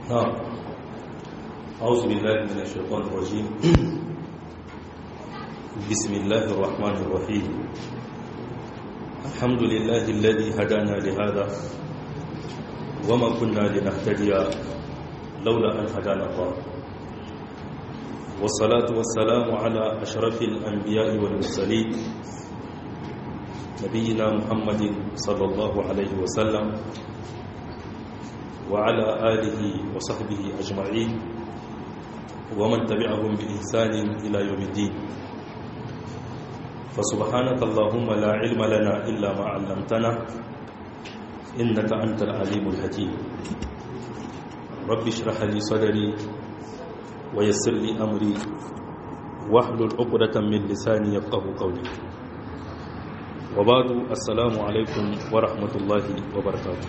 نعم أعوذ بالله من الشيطان الرجيم بسم الله الرحمن الرحيم الحمد لله الذي هدانا لهذا وما كنا لنهتدي لولا أن هدانا الله والصلاة والسلام على أشرف الأنبياء والمرسلين نبينا محمد صلى الله عليه وسلم وعلى آله وصحبه أجمعين ومن تبعهم بإحسان إلى يوم الدين فسبحانك اللهم لا علم لنا إلا ما علمتنا إنك أنت العليم الحكيم رب اشرح لي صدري ويسر لي أمري واحلل عقدة من لساني يفقه قولي وبعد السلام عليكم ورحمة الله وبركاته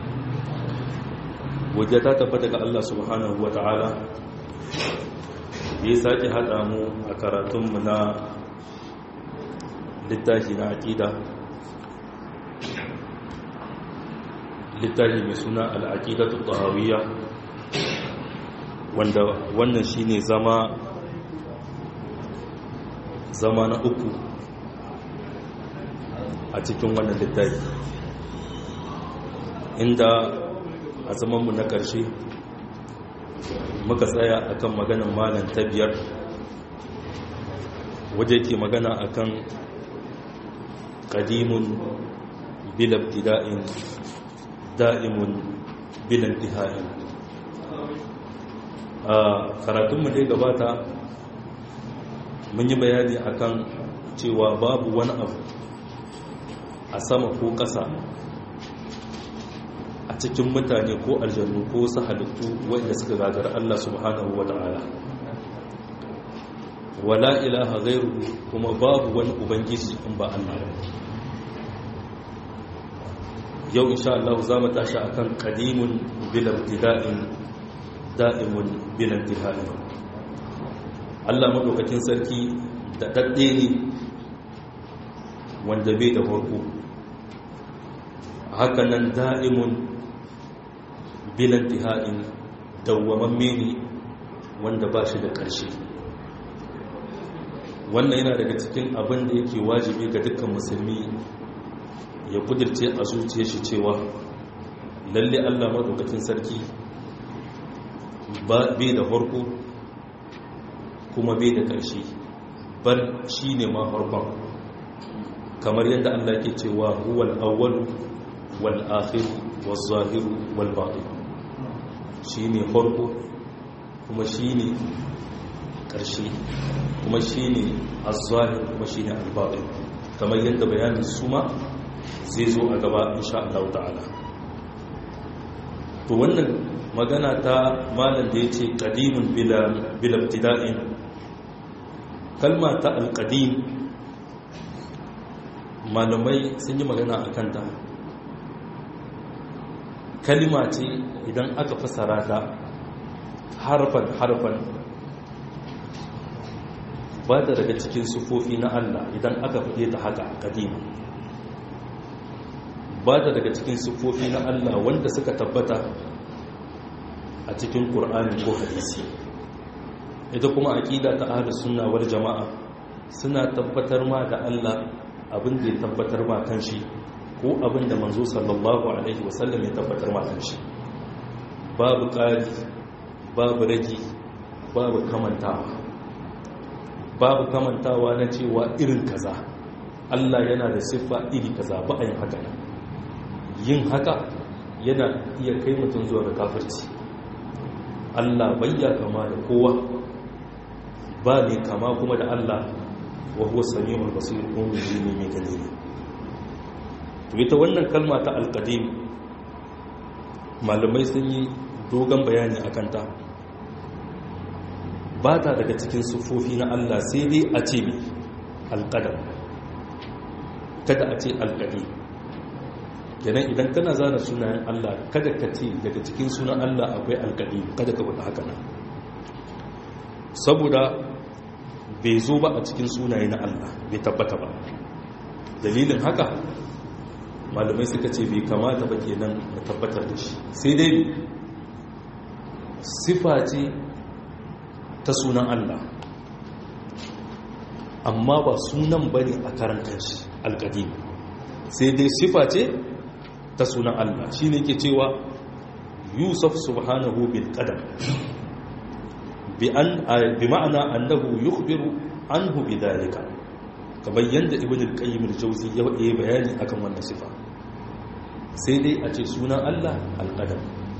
wajen ta tabbata ga Allah subhanahu wa ta'ala ya sake haɗa mu a karatunmu na littafi na aƙida littafi mai suna al'aƙidatu tahawiyya wanda wannan shine zama zama na uku a cikin wannan littafi inda a zamanmu na ƙarshe muka tsaya akan maganin malam ta biyar waje ke magana akan ƙadimun bilabtida'in da'imun bilantiha'in a karatunmu dai gabata mun yi bayani akan cewa babu wani abu a sama ko ƙasa a cikin mutane ko aljannu ko su halittu wanda suka gagara Allah subhanahu wa ta'ala wala ilaha ghairu kuma babu wani ubangiji in ba Allah yau insha Allah za mu tashi akan qadimun bil ibtida'in da'imun bil intihai Allah madaukakin sarki da dadde ne wanda bai da farko haka nan da'imun bilan tiha'in dawwamamme ne wanda ba shi da ƙarshe wannan yana daga cikin abin da yake wajibi ga dukkan musulmi ya kudirce a zuciya shi cewa lalle allah maɗaukakin sarki bai da farko kuma bai da ƙarshe bar shi ne ma farkon kamar yadda allah ke cewa huwal awwalu wal akhiru wal zahiru wal batin shi ne farko kuma shi ne ƙarshe kuma shi ne azahir kuma shi ne albaɗin kamar yadda bayanin suma zai zo a gaba insha Allah ta'ala to wannan magana ta malam da ya ce ƙadimin bilabtida'in kalma ta alƙadim malamai sun yi magana a kanta kalima ce idan aka fasara ta harfan harfan ba ta daga cikin sufofi na Allah idan aka faɗe ta haka kadima ba ta daga cikin sufofi na Allah wanda suka tabbata a cikin Kur'ani ko hadisi ita kuma aƙida ta ahlus sunna wal jama'a suna tabbatar ma da Allah abin da ya tabbatar ma kanshi ko abin da manzo sallallahu alaihi wasallam ya tabbatar matan shi babu ƙari babu ragi babu kamantawa babu kamantawa na cewa irin kaza Allah yana da siffa iri kaza ba a yin haka yin haka yana iya kai mutum zuwa ga kafirci Allah bayya kama da kowa ba ne kama kuma da Allah wa huwa samiul basir kuma ne mai gani ne to ita wannan kalma ta alƙadim malamai sun yi dogon bayani a kanta ba ta daga cikin sufofi na Allah sai dai a ce mai alƙadam kada a ce alƙadim kenan idan kana zana sunayen Allah kada ka ce daga cikin sunan Allah akwai alƙadim kada ka faɗa haka nan saboda bai zo ba a cikin sunaye na Allah bai tabbata ba dalilin haka malamai suka ce bai kamata ba kenan mu tabbatar da shi sai dai sifa ce ta sunan Allah amma ba sunan bane a karan kanshi alƙadim sai dai sifa ce ta sunan Allah shine ke cewa yusuf subhanahu bil qadam bi an bi ma'ana annahu yukhbiru anhu bidhalika kamar yanda ibn al-qayyim al-jawzi ya yi bayani akan wannan sifa sai dai a ce sunan Allah al-qadam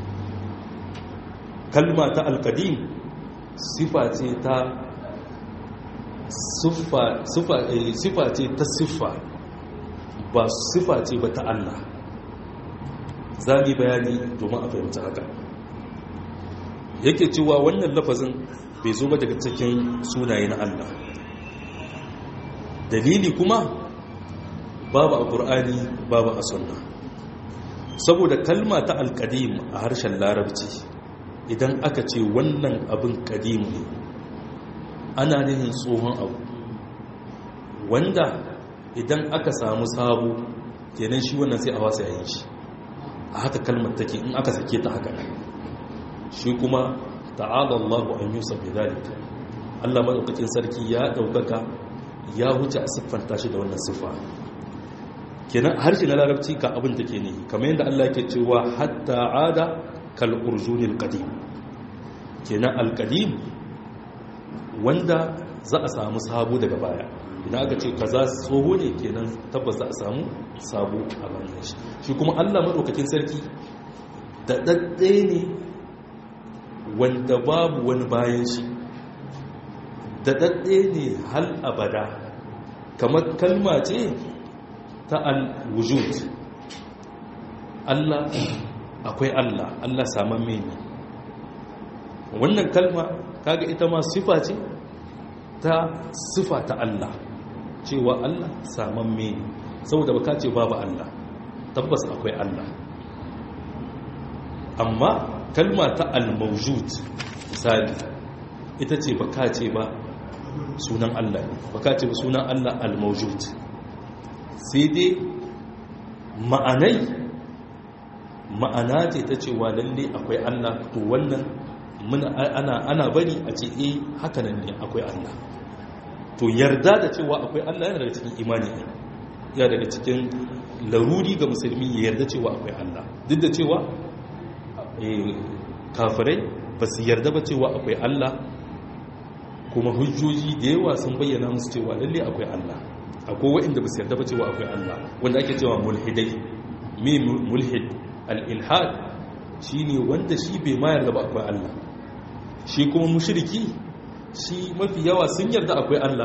kalma ta al-qadim sifa ce ta sifa ce ta siffa ba sifa ce ba ta Allah za mu bayani domin a fahimci haka yake cewa wannan lafazin bai zo ba daga cikin sunaye na Allah dalili kuma babu a ƙur'ani babu a sunna saboda kalma ta alƙadim a harshen larabci idan aka ce wannan abin ƙadim ne ana nihin tsohon abu wanda idan aka samu sabo kenan shi wannan sai a wasa yayin shi a haka kalmar take in aka sake ta haka shi kuma ta'ala Allahu an yusa bi zalika Allah madaukakin sarki ya daukaka ya huce a siffanta shi da wannan siffa kenan harshe na larabci ka abin take ne kamar yadda Allah yake cewa hatta ada kal urjunil qadim kenan al qadim wanda za a samu sabo daga baya idan aka ce kaza tsoho ne kenan tabbas za a samu sabo a bayan shi shi kuma Allah madaukakin sarki da dadde ne wanda babu wani bayan shi da dadde ne hal abada kamar kalma ce ta al-wujud Allah akwai Allah Allah saman ne wannan kalma kaga ita ma sifa ce ta sifa ta Allah cewa Allah saman ne saboda baka ce babu Allah tabbas akwai Allah amma kalma ta al-mawjud misali ita ce baka ce ba sunan Allah baka ce ba sunan Allah al-mawjud sai dai ma'anai ma'ana ce ta cewa lalle akwai Allah to wannan ana ana bari a ce eh haka nan ne akwai Allah to yarda da cewa akwai Allah yana daga cikin imani ne ya daga cikin laruri ga musulmi ya yarda cewa akwai Allah duk da cewa kafirai ba su yarda ba cewa akwai Allah kuma hujjoji da yawa sun bayyana musu cewa lalle akwai Allah akwai waɗanda ba su yarda ba cewa akwai Allah wanda ake cewa mulhidai me mulhid al-ilhad shine wanda shi bai ma yarda ba akwai Allah shi kuma mushriki shi mafi yawa sun yarda akwai Allah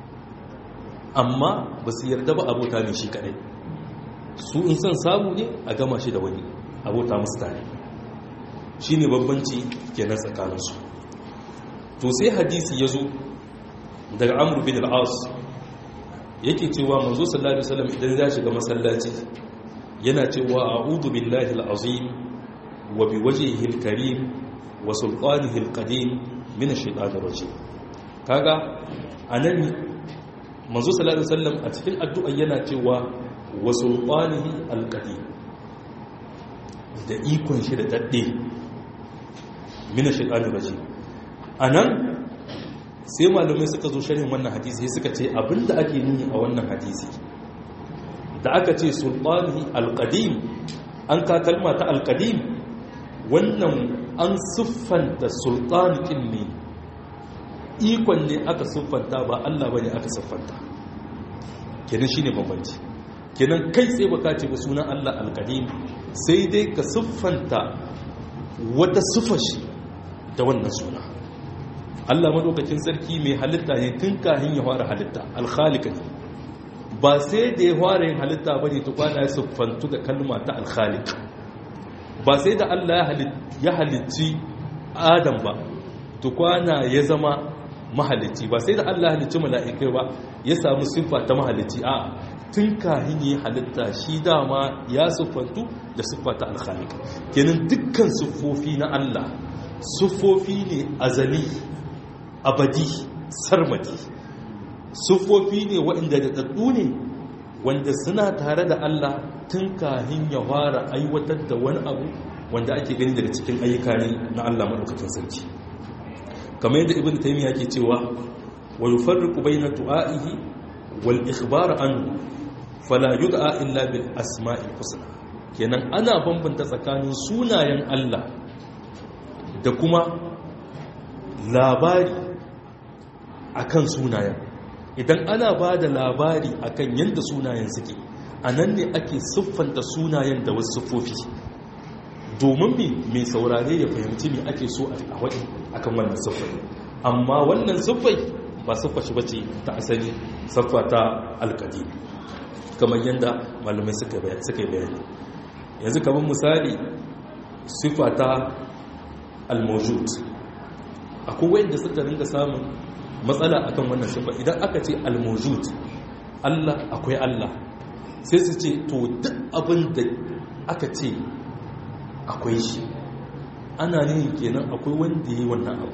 amma ba su yarda ba abota ne shi kadai su in son samu ne a gama shi da wani abota musu tare shi ne bambanci kenan tsakaninsu to sai hadisi ya zo daga amur bin al'as yake cewa manzo sallallahu alaihi wasallam idan ya shiga masallaci yana cewa a'udhu billahi al'azim wa biwajhihi al-karim wa sultanihi al-qadim min ash-shaytanir rajim kaga anan manzo sallallahu alaihi wasallam a cikin addu'a yana cewa wa sultanihi al-qadim da ikon shi da dadde min ash-shaytanir rajim anan sai malamai suka zo sharhin wannan hadisi suka ce abinda ake nuni a wannan hadisi da aka ce sultanihi al-qadim an ka kalma ta al-qadim wannan an siffanta sultanikin ne ikon ne aka siffanta ba Allah bane aka siffanta kenan shine bambanci kenan kai tsaye baka ce ba sunan Allah al-qadim sai dai ka siffanta wata siffashi da wannan suna Allah madaukakin sarki mai halitta ne tun kahin ya fara halitta al-khaliq ne ba sai da ya fara yin halitta bane to kwana ya siffantu da kalma ta al-khaliq ba sai da Allah ya halicci Adam ba to kwana ya zama mahalicci ba sai da Allah ya halicci mala'ikai ba ya samu siffa ta mahalicci a tun kahin yi halitta shi dama ya siffantu da siffa ta al-khaliq kenan dukkan siffofi na Allah siffofi ne azali abadi sarmadi siffofi ne waɗanda da ɗaɗɗu ne wanda suna tare da Allah tun kahin ya fara aiwatar da wani abu wanda ake gani daga cikin ayyuka ne na Allah madaukakin sarki kamar yadda ibnu taymiya yake cewa wa yufarriqu bayna du'a'ihi wal ikhbar anhu fala yud'a illa bil asma'il husna kenan ana bambanta tsakanin sunayen Allah da kuma labari akan sunayen idan ana ba da labari akan yadda sunayen suke a nan ne ake siffanta sunayen da wasu siffofi domin mi mai saurare ya fahimci me ake so a waɗi akan wannan siffai amma wannan siffai ba siffa shi bace ta asali siffa ta alkadi kamar yadda malamai suka yi bayani yanzu kamar misali siffa ta almojud akwai wanda suka ringa samun matsala akan wannan siffa idan aka ce almojud Allah akwai Allah sai su ce to duk abin da aka ce akwai shi ana nihin kenan akwai wanda yi wannan abu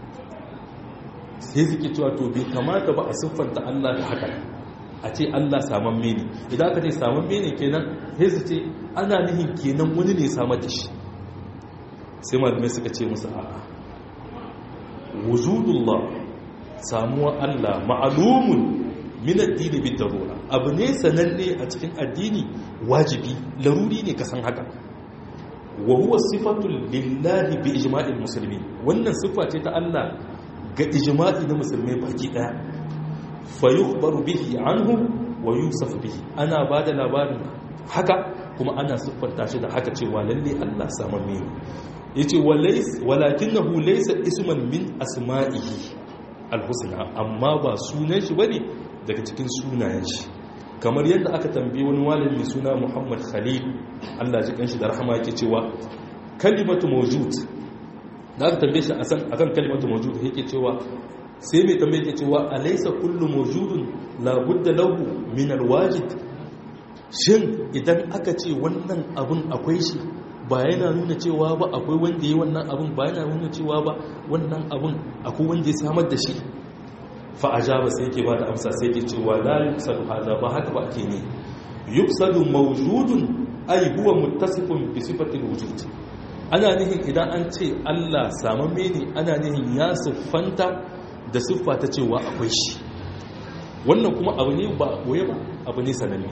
sai suke cewa to bai kamata ba a siffanta Allah da haka a ce Allah saman mene idan aka ce saman mene kenan sai su ce ana nihin kenan wani ne samar da shi sai malamai suka ce musu a'a wujudullah samuwa Allah ma'alumun min addini bi darura abu ne sananne a cikin addini wajibi laruri ne ka san haka wa huwa sifatu lillahi bi ijma'il muslimin wannan sifa ce ta Allah ga ijma'i na musulmai baki daya fa yukhbaru bihi anhu wa yusaf bihi ana bada labarin haka kuma ana siffanta shi da haka cewa lalle Allah samamme ne yace walays walakinahu laysa isman min asma'ihi alhusna amma ba sunan shi bane daga cikin sunayen shi kamar yadda aka tambaye wani malami mai suna Muhammad Khalil Allah ji kanshi da rahama yake cewa kalimatu mawjud da aka tambaye shi akan kalimatu mawjud yake cewa sai mai tambaye yake cewa alaysa kullu mawjudun la budda lahu min alwajid shin idan aka ce wannan abun akwai shi ba yana nuna cewa ba akwai wanda yi wannan abun ba yana nuna cewa ba wannan abun akwai wanda ya samar da shi fa ajaba sai yake ba da amsa sai yake cewa la yuksadu hada ba haka ba ake ne yuksadu mawjudun ay huwa muttasifun bi sifati alwujud ana nihin idan an ce Allah samamme ne ana nihin ya siffanta da siffa ta cewa akwai shi wannan kuma abu ne ba koye ba abu ne sananne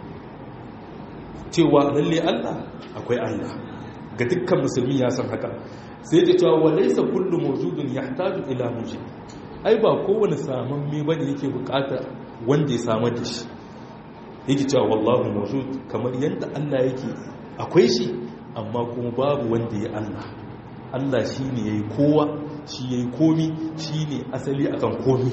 cewa lalle Allah akwai Allah ga dukkan musulmi ya san haka sai ta cewa walaysa kullu mawjudun yahtaju ila mujib ai ba kowane samamme bane yake bukata wanda ya samar da shi yake cewa wallahu mawjud kamar yadda Allah yake akwai shi amma kuma babu wanda ya Allah Allah shine yayi kowa shi yayi komi shine asali akan komi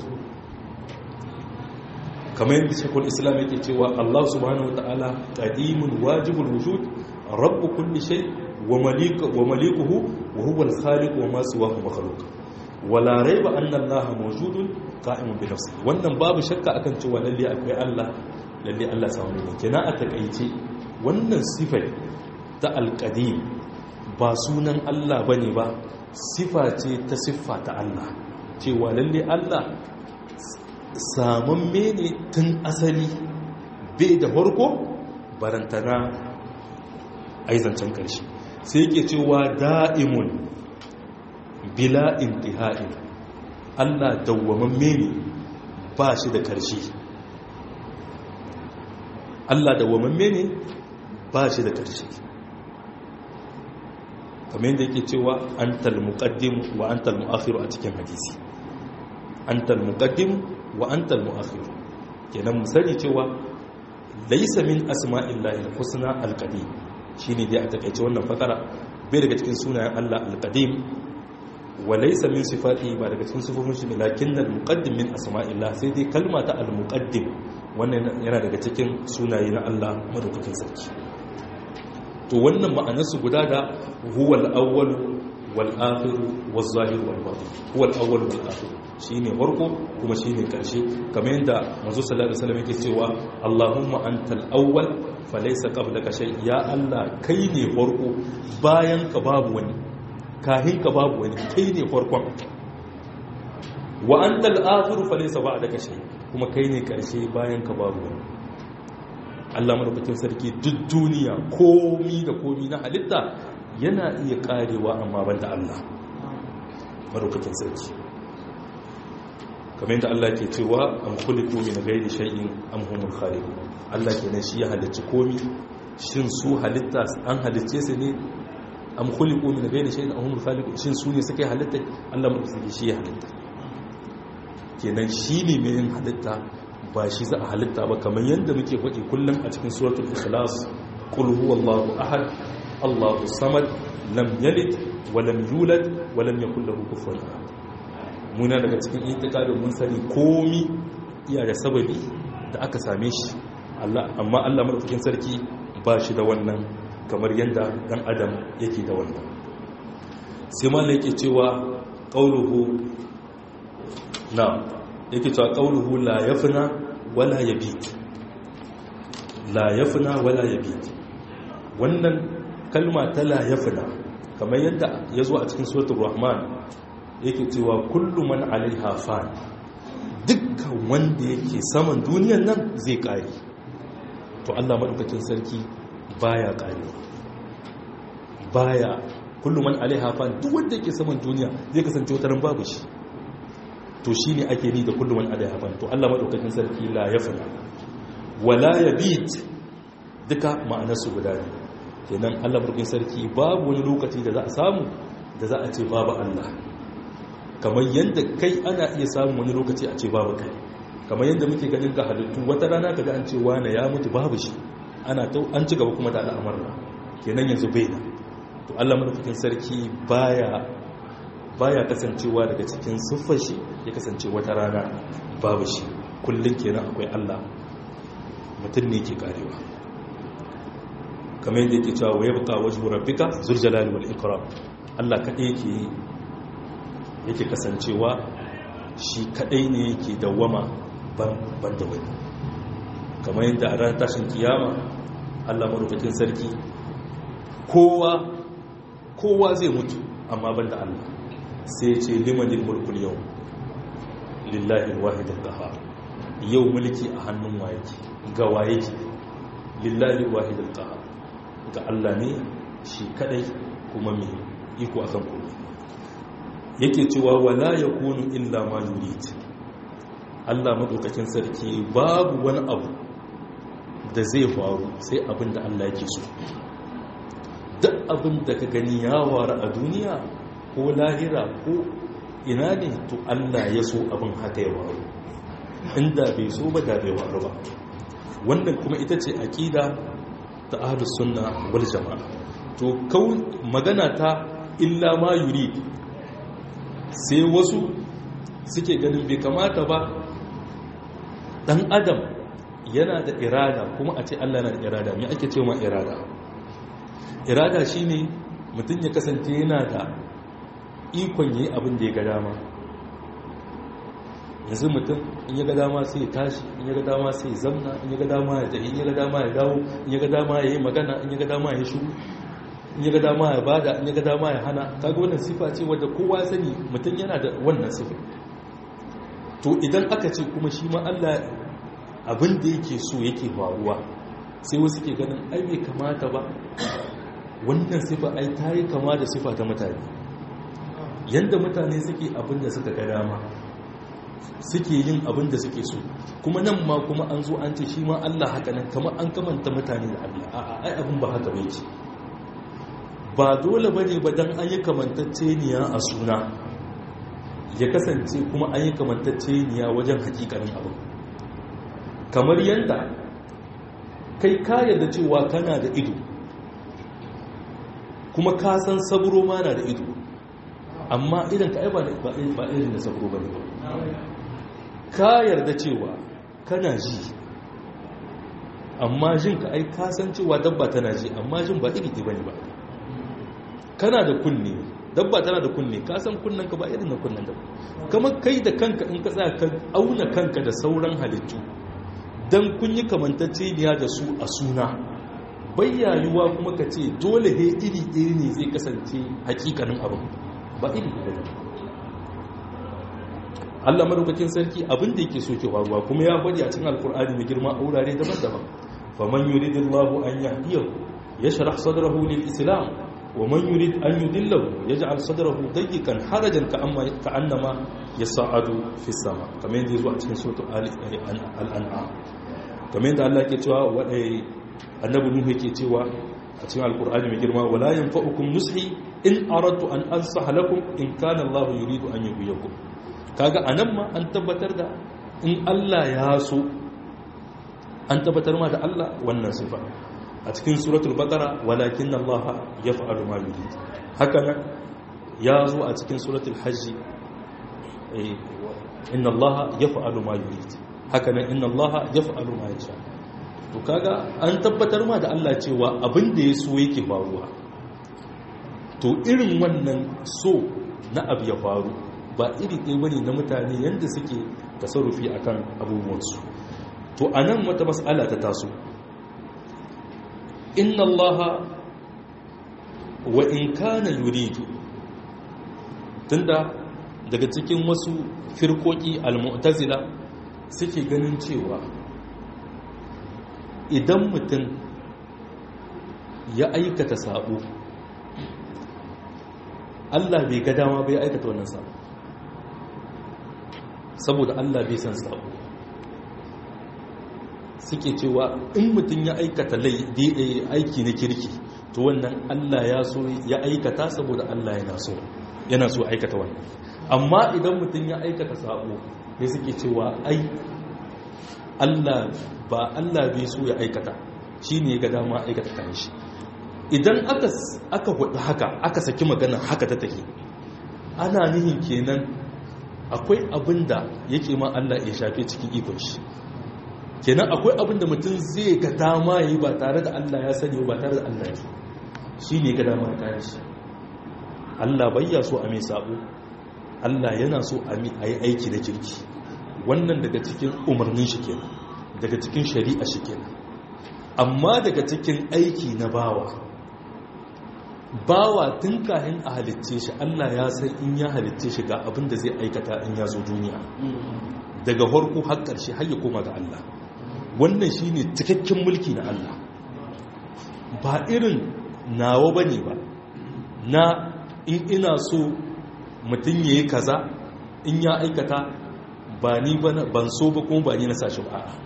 kamar yadda shekul islam yake cewa Allah subhanahu wataala qadimun wajibul wujud rabb kulli shay wa malik wa malikuhu wa huwa al-khaliq wa ma siwahu makhluq wala raiba anna Allah mawjudun qa'imun bi nafsihi wannan babu shakka akan cewa lalle akwai Allah lalle Allah samu ne kenan a takaice wannan sifar ta alqadim ba sunan Allah bane ba sifa ce ta siffa ta Allah cewa lalle Allah samun mene tun asali bai da harko barantana aizancen ƙarshe sai yake cewa da'imun bila intiha'in Allah dawwaman mene ba shi da ƙarshe Allah dawwaman mene ba shi da ƙarshe kamar yadda yake cewa an talmuƙaddim wa an talmu'akhiru a cikin hadisi an talmuƙaddim wa antal mu'akhir kenan mu sani cewa laysa min asma'illahi al-husna al-qadim shine dai a takeice wannan fakara bai daga cikin sunayen Allah al-qadim wa laysa min sifati ba daga cikin sifofin shi lakin al-muqaddim min asma'illah sai dai kalma ta al-muqaddim wannan yana daga cikin sunaye na Allah madaukakin sarki to wannan ma'anarsu guda da huwal awwal wal akhir wal zahir wal batin huwal awwal wal akhir shine farko kuma shine karshe kamar yadda manzo sallallahu alaihi wasallam yake cewa Allahumma antal awwal falaysa qablaka shay ya Allah kai ne farko bayan ka babu wani kahin ka babu wani kai ne farkon wa antal akhir falaysa ba'daka shay kuma kai ne karshe bayan ka babu wani Allah madaukakin sarki duk duniya komi da komi na halitta yana iya karewa amma banda Allah madaukakin sarki kamar yadda Allah ke cewa am khuliqu min ghairi shay'in am humul khaliqun Allah kenan shi ya halicci komi shin su halitta an halicce su ne am khuliqu min ghairi shay'in am humul khaliqun shin su ne suka yi halitta Allah madaukakin shi ya halitta kenan shi ne mai yin halitta ba shi za a halitta ba kamar yadda muke faɗi kullum a cikin suratul ikhlas qul huwallahu ahad allahu samad lam yalid wa lam yulad wa lam yakul lahu kufuwan ahad muna daga cikin itikadin mun sani komi iya da sababi da aka same shi Allah amma Allah madaukakin sarki ba shi da wannan kamar yadda dan adam yake da wannan sai ma yake cewa qauluhu na yake cewa qauluhu la yafna wala yabit la yafna wala yabit wannan kalma ta la yafna kamar yadda ya zo a cikin suratul rahman yake cewa kullu man alaiha fan dukkan wanda yake saman duniyan nan zai kare to Allah madaukakin sarki baya kare baya kullu man alaiha fan duk wanda yake saman duniya zai kasance wataran babu shi to shine ake ni da kullu man alaiha fan to Allah madaukakin sarki la yafna wala yabit duka ma'anar su guda ne kenan Allah madaukakin sarki babu wani lokaci da za a samu da za a ce babu Allah kamar yadda kai ana iya samun wani lokaci a ce babu kai kamar yadda muke ganin ga halittu wata rana kaga an ce wane ya mutu babu shi ana ta an ci gaba kuma da al'amarna kenan yanzu bai da to Allah madaukakin sarki baya baya kasancewa daga cikin siffar shi ya kasance wata rana babu shi kullun kenan akwai Allah mutum ne ke karewa kamar yadda yake cewa wa yabqa wajhu rabbika zul jalali wal ikram Allah kadai yake yake kasancewa shi kadai ne yake dawwama ban da wani kamar yadda a ranar tashin kiyama allah marufakin sarki kowa kowa zai mutu amma ban da allah sai ce limanin mulkul yau lillahi wahidin ƙaha yau mulki a hannun wayeki ga wayeki lillahi wahidin ƙaha ga allah ne shi kadai kuma mai iko akan kuma yake cewa wala ya kunu illa ma yurid Allah madaukakin sarki babu wani abu da zai faru sai abin da Allah yake so duk abin da ka gani ya waru a duniya ko lahira ko ina ne to Allah ya so abin haka ya waru inda bai so ba da bai waru ba wannan kuma ita ce aqida ta ahlus sunna wal jamaa to kau magana ta illa ma yurid sai wasu suke ganin bai kamata ba dan adam yana da irada kuma a ce Allah yana da irada me ake cewa irada irada shine mutum ya kasance yana da ikon yi abin da ya ga dama yanzu mutum in ya ga dama sai ya tashi in ya ga dama sai ya zamna in ya ga dama ya tafi in ya ga dama ya dawo in ya ga dama ya yi magana in ya ga dama ya shiru in ya ga dama ya bada in ya ga dama ya hana kaga wannan sifa ce wadda kowa sani mutum yana da wannan sifa to idan aka ce kuma shi ma Allah abin da yake so yake faruwa sai wasu ke ganin ai bai kamata ba wannan sifa ai ta yi kama da sifa ta mutane yanda mutane suke abin da suka ga dama suke yin abin da suke so kuma nan ma kuma an zo an ce shi ma Allah haka nan kamar an kamanta mutane da Allah a'a ai abin ba haka bai ce ba dole ba ne ba don an yi kamantacceniya a suna ya kasance kuma an yi kamantacceniya wajen hakikanin abin kamar yadda kai ka da cewa kana da ido kuma ka san saburo ma na da ido amma idan ka ba irin da saburo ba ne ba ka yarda cewa kana ji amma jin ka ai ka san cewa dabba tana ji amma jin ba iri ba ne ba kana da kunne dabba tana da kunne ka san kunnen ka ba irin na kunnen dabba kamar kai da kanka in ka tsaya ka auna kanka da sauran halittu dan kun yi kamantacceniya da su a suna bayyayuwa kuma ka ce dole he iri iri ne zai kasance hakikanin abin ba iri iri ne Allah madaukakin sarki abin da yake so ke faruwa kuma ya faɗi a cikin alkur'ani mai girma a wurare daban-daban faman yuridillahu an yahdiyahu yashrah sadrahu lil islam ومن يريد أن يدله يجعل صدره ضيقا حرجا كأنما يصعد في السماء كما يندي زوا cikin suratul al-an'am kamar yadda Allah yake cewa wadai annabi nuhu yake cewa a cikin alqur'ani mai girma wala yanfa'ukum nushi in aradtu an ansaha lakum in kana Allah yuridu an yughyikum kaga anan ma an tabbatar da in Allah ya so an tabbatar ma da Allah wannan sifa a cikin suratul baqara walakin Allah yaf'alu ma yurid haka nan ya zo a cikin suratul hajj inna Allah yaf'alu ma yurid haka nan inna Allah yaf'alu ma yasha to kaga an tabbatar ma da Allah cewa abin da ya so yake faruwa to irin wannan so na abu ya faru ba iri ɗaya bane na mutane yanda suke tasarrufi akan abubuwansu to anan wata mas'ala ta taso inna allaha wa in kana yuridu tunda daga cikin wasu firkoki al-mu'tazila suke ganin cewa idan mutum ya aikata sabo Allah bai ga dama bai aikata wannan sabo saboda Allah bai san sabo suke cewa in mutum ya aikata aiki na kirki to wannan Allah ya so ya aikata saboda Allah yana so yana so aikata wannan amma idan mutum ya aikata sabo ya suke cewa ai Allah ba Allah bai so ya aikata shine ya ga dama aikata kan shi idan aka aka hudu haka aka saki magana haka ta take ana nihin kenan akwai abinda yake ma Allah ya shafe cikin ikon shi kenan akwai abin da mutum zai ga dama yi ba tare da Allah ya sani ba tare da Allah ya so shi ne ga dama ta shi Allah bayya so a mai sabo Allah yana so a yi aiki da kirki wannan daga cikin umarnin shi kenan daga cikin shari'a shi kenan amma daga cikin aiki na bawa bawa tun kahin a halitce shi Allah ya san in ya halitce shi ga abin da zai aikata in ya zo duniya daga farko har ƙarshe har ya koma ga Allah wannan shi ne cikakken mulki na Allah ba irin nawa ba ne ba na in ina so mutum ya yi kaza in ya aikata ba ni ban so ba kuma ba ni na sashi ba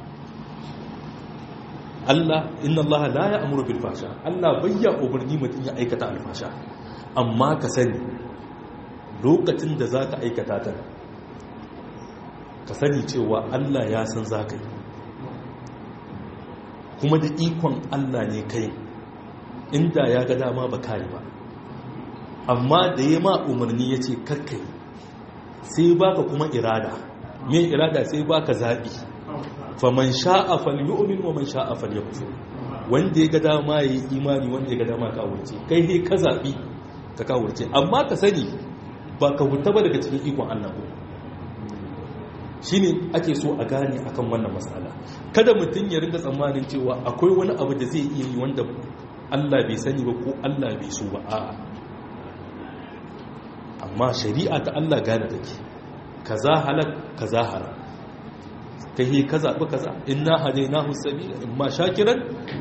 Allah inna Allah la ya amuru bil fasha Allah bayya umarni mutum ya aikata alfasha amma ka sani lokacin da za ka aikata ta ka sani cewa Allah ya san za ka yi kuma da ikon Allah ne kai inda ya ga dama ba kai ba amma da ya ma umarni ya ce kakkai sai baka kuma irada me irada sai baka zaɓi faman sha'a falyu'min wa man sha'a falyakfur wanda ya ga dama yayi imani wanda ya ga dama ka wuce kai ne ka zaɓi ka ka wuce amma ka sani ba ka huta ba daga cikin ikon Allah ko shine ake so a gane akan wannan matsala kada mutum ya ringa tsammanin cewa akwai wani abu da zai iya yi wanda Allah bai sani ba ko Allah bai so ba a'a amma shari'a ta Allah gane take kaza halak kaza haram kai ka zaɓi kaza inna hadainahu sabila imma shakiran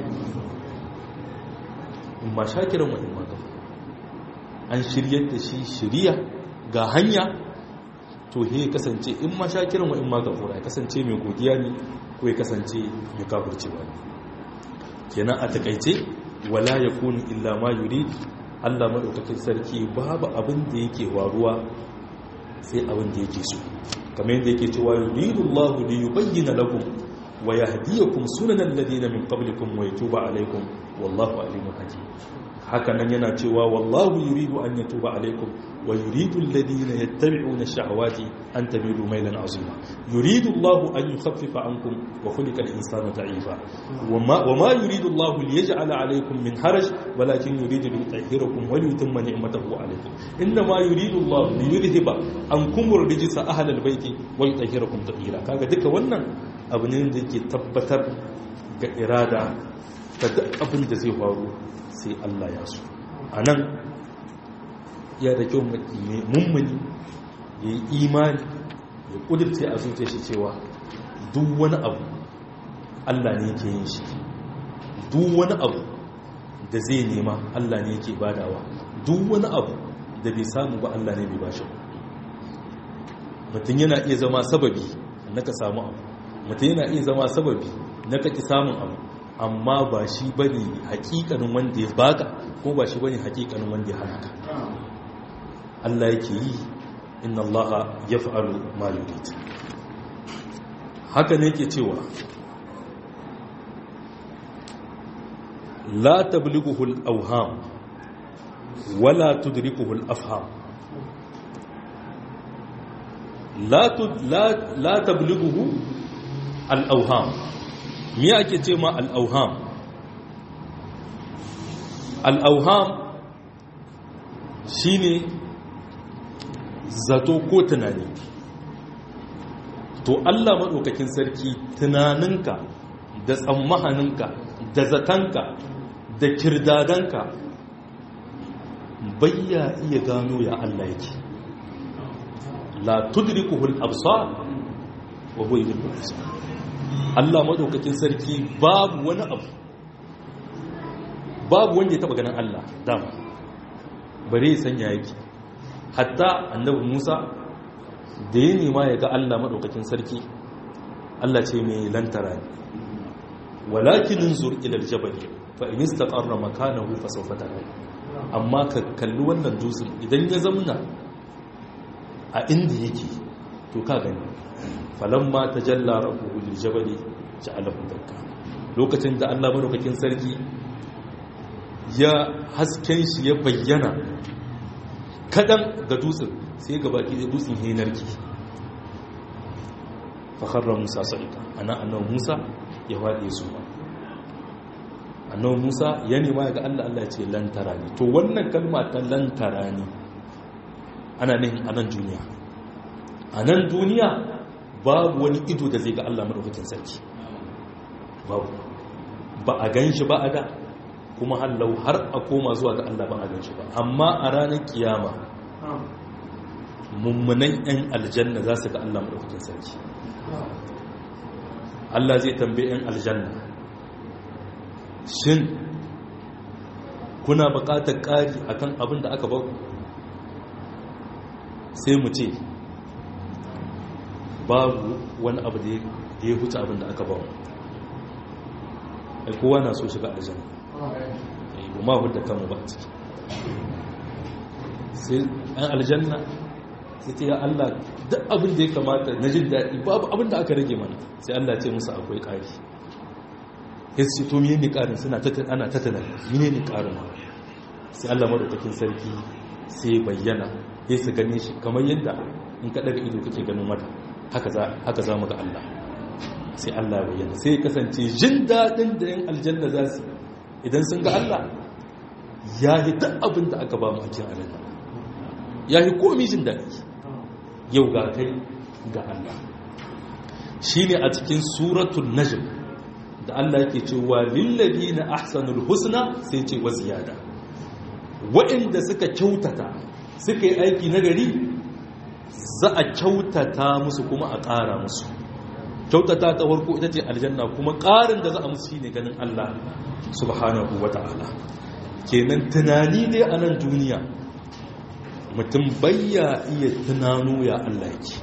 imma shakiran wa imma kafur an shiryar da shi shiriya ga hanya to he kasance in ma shakiran wa in ma gafura ya kasance mai godiya ne ko ya kasance mai kafircewa ne kenan a takaice wala yakunu illa ma yurid Allah madaukakin sarki babu abin da yake waruwa sai abin da yake so kamar yadda yake cewa yuridu Allah li yubayyana lakum wa yahdiyakum sunanal ladina min qablikum wa yatuba alaykum wallahu alimun hakim haka nan yana cewa wallahu yuridu an yatuba alaikum wa yuridu alladhina yattabi'una ash-shahawati an tamilu maylan 'azima yuridu Allahu an yukhaffifa 'ankum wa khuliqa al-insanu da'ifa wama wama yuridu Allahu liyaj'ala 'alaykum min haraj walakin yuridu liyutahhirakum wa liyutimma ni'matahu 'alaykum inma yuridu Allahu liyudhhiba ankum ar-rijsa ahla al-bayti wa yutahhirakum tatheera kaga duka wannan abu ne da yake tabbatar ga irada ta abin da zai faru sai Allah ya so a nan ya da kyau mummuni ya yi imani ya kudurce a zuce shi cewa duk wani abu Allah ne ke yin shi duk wani abu da zai nema Allah ne yake badawa duk wani abu da bai samu ba Allah ne bai bashi mutum yana iya zama sababi na ka samu abu mutum yana iya zama sababi na ka ki samun abu amma ba shi bane hakikanin wanda ya baka ko ba shi bane hakikanin wanda ya hana ka Allah yake yi inna Allah yaf'alu ma yurid haka ne yake cewa la tablighuhu al-awham wala tudrikuhu al-afham la la la tablighuhu al-awham me ake ce ma al-awham al-awham shine zato ko tunani to Allah maɗaukakin sarki tunaninka da tsammahaninka da zatanka da kirdadanka bayya iya gano ya Allah yake la tudrikuhul absar wa huwa yudrikul absar Allah maɗaukakin sarki babu wani abu babu wanda ya taba ganin Allah dama bare sanya yake hatta annabi Musa da ya nema ya ga Allah maɗaukakin sarki Allah ce mai lantara ne walakin zur ilal jabal fa in istaqarra makanahu fa sawfa tara amma ka kalli wannan dutsen idan ya zamna a inda yake to ka gani falamma tajalla rabbuhu lil jabal ja'alahu dakka lokacin da Allah maɗaukakin sarki ya hasken shi ya bayyana kadan ga dutsen sai gabaki da dutsen hinarki fakharra musa sa'ika ana annabi musa ya wade su ba annabi musa ya nema ga Allah Allah ya ce lantara ne to wannan kalma ta lantara ne ana nihin anan duniya anan duniya babu wani ido da zai ga Allah madaukakin sarki babu ba a gan shi ba a da kuma hallau har a koma zuwa ga Allah ba a gan shi ba amma a ranar kiyama mummunan 'yan aljanna za su ga Allah maɗaukakin sarki Allah zai tambaye 'yan aljanna shin kuna buƙatar ƙari akan abin da aka ba sai mu ce babu wani abu da ya huce abin da aka ba ai kowa na so shiga aljanna ba ma hudda kanmu ba a ciki sai 'yan aljanna sai ta yi Allah duk abin da ya kamata na jin daɗi babu abin da aka rage mana sai Allah ce musu akwai ƙari ya ce to mene ne ƙarin suna ana tattana mene ne ƙarin sai Allah maɗaukakin sarki sai bayyana ya su gane shi kamar yadda in ka ɗaga ido kake ganin wata haka za mu ga Allah sai Allah bayyana sai kasance jin daɗin da yan aljanna za su idan sun ga Allah ya yi duk abin da aka ba mu a cikin aljanna ya yi komi jin daɗi yau ga kai ga Allah shi ne a cikin suratun najm da Allah yake cewa lillabi na ahsanul husna sai ce wa ziyada waɗanda suka kyautata suka yi aiki nagari za a kyautata musu kuma a ƙara musu kyautata ta farko ita ce aljanna kuma ƙarin da za a musu shi ne ganin Allah subhanahu wa ta'ala kenan tunani dai a nan duniya mutum bayya iya tunano ya Allah yake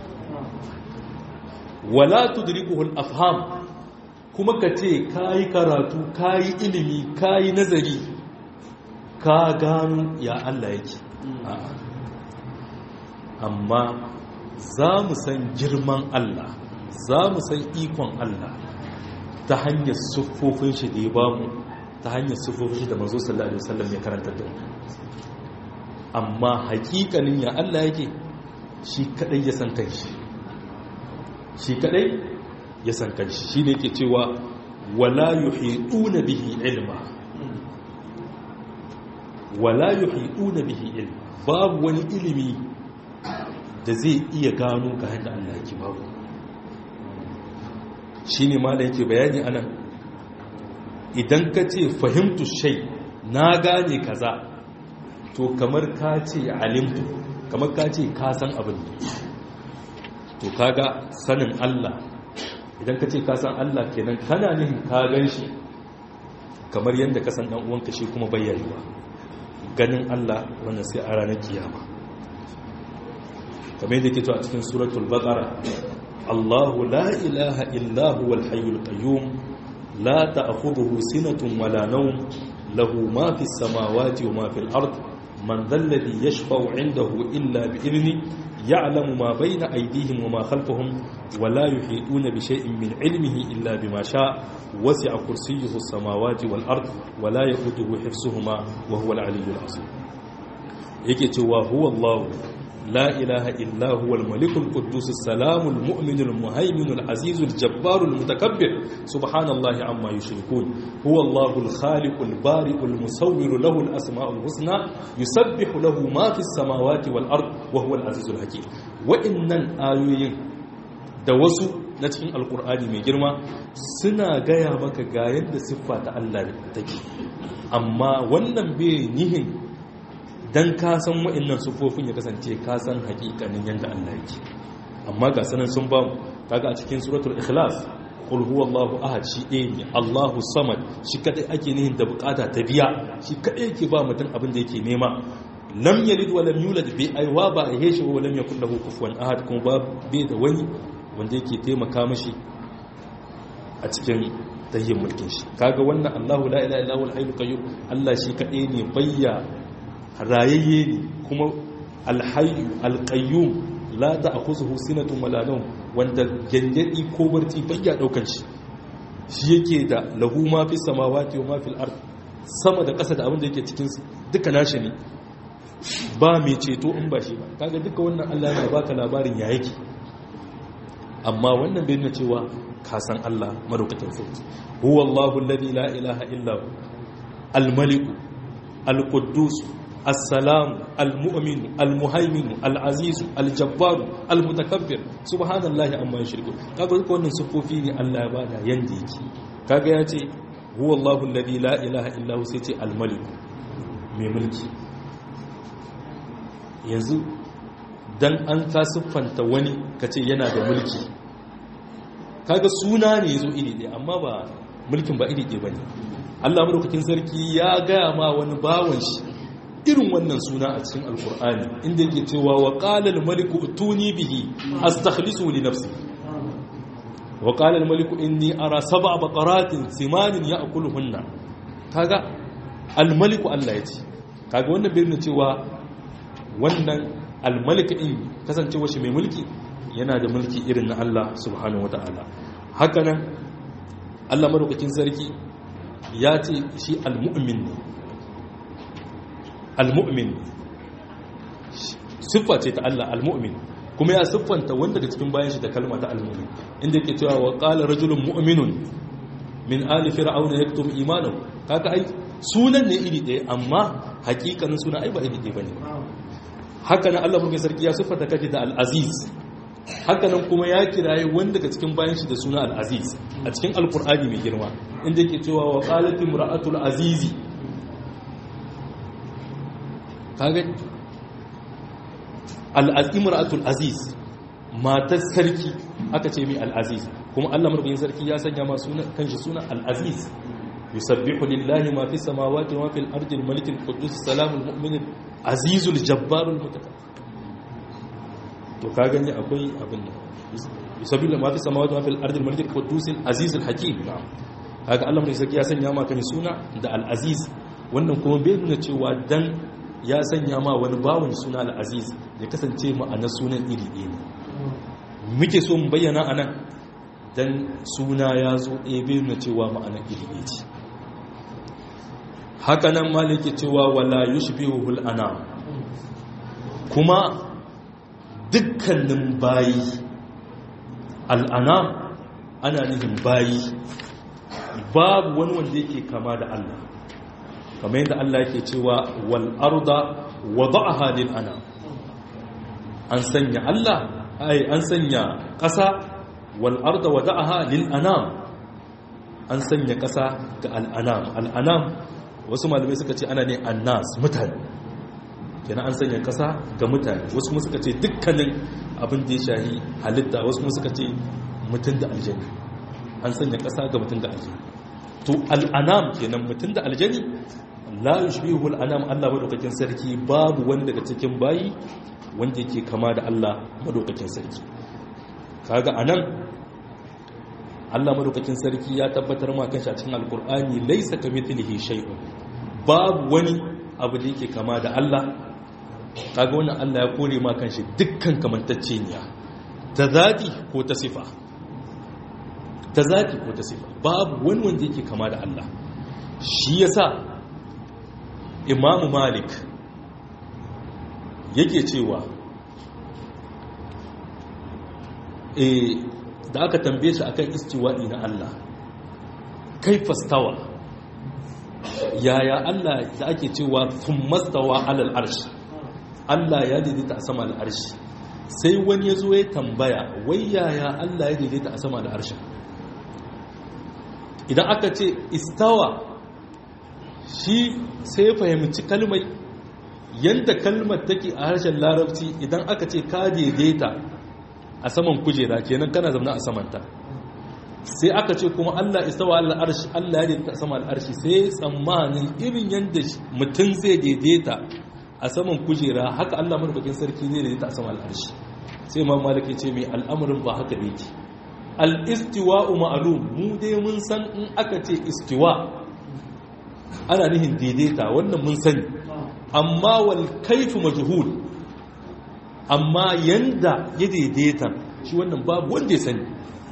wala tudrikuhu al-afham kuma ka ce kayi karatu kayi ilimi kayi nazari ka gano ya Allah yake amma za mu san girman Allah za mu san ikon Allah ta hanyar siffofin shi da ya bamu ta hanyar siffofin shi da manzo sallallahu alaihi wasallam ya karanta da mu amma hakikanin ya Allah yake shi kadai ya san kanshi shi kadai ya san kanshi shi ne yake cewa wala yuhiduna bihi ilma wala yuhiduna bihi ilma babu wani ilimi da zai iya gano ga yadda Allah yake babu shine ma da yake bayani anan idan ka ce fahimtu shay na gane kaza to kamar ka ce alimtu kamar ka ce ka san abin to kaga sanin Allah idan ka ce ka san Allah kenan kana nihin ka gan shi kamar yadda ka san dan uwanka shi kuma bayyayewa ganin Allah wannan sai a ranar kiyama kamar yadda ke to a cikin suratul baqara Allahu la ilaha illa huwal hayyul qayyum la ta'khudhuhu sinatun wala nawm lahu ma fis samawati wa ma fil ard man dhal ladhi yashfa'u 'indahu illa bi idhni ya'lamu ma bayna aydihim wa ma khalfahum wa la yuhituna bi shay'in min 'ilmihi illa bima sha'a wasi'a kursiyyuhu as-samawati wal ard wa la yaquduhu hifsuhuma wa huwa al-'aliyyul 'azim yake cewa huwa Allah لا إله إلا هو الملك القدوس السلام المؤمن المهيمن العزيز الجبار المتكبر سبحان الله عما يشركون هو الله الخالق البارئ المصور له الأسماء الحسنى يسبح له ما في السماوات والأرض وهو العزيز الحكيم وإن الآيين da wasu na cikin alkur'ani mai girma suna gaya maka ga yadda siffa ta Allah take amma wannan bai nihin dan ka san wa'annan sufofin ya kasance ka san hakikanin yadda Allah yake amma ga sanan sun ba kaga a cikin suratul ikhlas qul huwallahu ahad shi ɗaya ne Allahu samad shi kadai ake nihin da bukata ta biya shi kadai yake ba mutum abin da yake nema lam yalid wa lam yulad bi aiwa ba a heshi wa lam yakul lahu kufuwan ahad kuma ba bai da wani wanda yake taimaka mishi a cikin tayyin mulkin shi kaga wannan Allahu la ilaha illa huwal hayyul qayyum Allah shi kadai ne bayya rayayye ne kuma alhayu alƙayyum la ta a kusa husinatun malanon wanda gyangyadi ko barci bayya ɗaukar shi shi yake da lahu ma fi samawati wa ma fil ard sama da ƙasa da abin da yake cikin duka nashi ne ba mai ceto in ba shi ba kaga duka wannan Allah yana baka labarin ya yake amma wannan bai nuna cewa ka san Allah madaukakin sarki huwa Allahu alladhi la ilaha illa hu al-malik al-quddus السلام المؤمن المهيمن العزيز الجبار المتكبر سبحان الله عما يشركون kaga duka wannan sufofi ne Allah ya bada yanda yake kaga ya ce huwa Allahu alladhi la ilaha illa hu sai ce al-malik mai mulki yanzu dan an ka siffanta wani kace yana da mulki kaga suna ne yazo iri ɗaya amma ba mulkin ba iri ɗaya bane Allah madaukakin sarki ya gaya ma wani bawan shi irin wannan suna a cikin alkur'ani inda yake cewa wa qalal maliku tuni bihi astakhlisu li nafsi wa qalal maliku inni ara sab'a baqaratin simanin ya'kuluhunna kaga al maliku Allah yace kaga wannan bai nuna cewa wannan al malik din kasancewa shi mai mulki yana da mulki irin na Allah subhanahu wataala haka nan Allah madaukakin sarki ya ce shi al mu'min ne al-mu'min siffa ce ta Allah al-mu'min kuma ya siffanta wanda da cikin bayan shi da kalma ta al-mu'min inda yake cewa wa qala rajulun mu'minun min ali fir'auna yaktum imanahu kaga ai sunan ne iri ɗaya amma hakikanin sunan ai ba iri ɗaya bane haka nan Allah mulkin sarki ya siffanta kace da al-aziz haka nan kuma ya kiraye wanda daga cikin bayan shi da suna al-aziz a cikin al-qur'ani mai girma inda yake cewa wa qalat imra'atul azizi kaga al'imratul aziz matar sarki aka ce mai al'aziz kuma allah marubin sarki ya sanya ma kanshi suna al'aziz yusabbihu lillahi ma fi samawati wa fil ardi al-malik al-quddus salamul mu'min azizul jabbarul mutakabbir to ka gani akwai abin nan yusabbihu ma fi samawati wa fil ardi al-malik al-quddus al-aziz al-hakim haka allah marubin sarki ya sanya ma kanshi suna da al-aziz wannan kuma bai nuna cewa dan ya sanya ma wani bawon suna al'aziz ya kasance ma'anar sunan iri ɗaya ne muke so mu bayyana a nan don suna ya zo ebe na cewa ma'anar iri ɗaya ce haka nan maliki cewa wala yushbihul ana kuma dukkanin bayi al'ana ana nufin bayi babu wani wanda yake kama da Allah kamar yadda Allah yake cewa wal arda wada'aha lil ana an sanya Allah ai an sanya ƙasa wal arda wada'aha lil anam an sanya ƙasa ga al anam al anam wasu malamai suka ce ana ne annas mutane kenan an sanya ƙasa ga mutane wasu kuma suka ce dukkanin abin da ya shahi halitta wasu kuma suka ce mutum da aljanna an sanya ƙasa ga mutum da aljanna to al'anam kenan mutum da aljani la yushbihu al'anam Allah madaukakin sarki babu wani daga cikin bayi wanda yake kama da Allah madaukakin sarki kaga anan Allah madaukakin sarki ya tabbatar ma kanshi a cikin alkur'ani laysa kamithlihi shay'un babu wani abu da yake kama da Allah kaga wannan Allah ya kore ma kanshi dukkan kamantacceniya ta zati ko ta sifa ta zati ko ta sifa babu wani wanda yake kama da Allah shi yasa Imam Malik yake cewa eh da aka tambaye shi akan istiwa'i na Allah kai fastawa yaya Allah da ake cewa thummastawa alal arshi Allah ya daidaita a sama al'arshi sai wani ya zo ya tambaya wai yaya Allah ya daidaita a sama al'arshi idan aka ce istawa shi sai fahimci kalmai yadda kalmar take a harshen larabci idan aka ce ka daidaita a saman kujera kenan kana zaune a samanta sai aka ce kuma Allah istawa al'arshi Allah ya daidaita a sama al'arshi sai tsammanin irin yadda mutum zai daidaita a saman kujera haka Allah madaukakin sarki zai daidaita a saman al'arshi sai ma malaka ce mai al'amarin ba haka ne ke al-istiwa'u ma'lum mu dai mun san in aka ce istiwa ana nihin daidaita wannan mun sani amma wal kaifu majhul amma yanda ya daidaita shi wannan babu wanda ya sani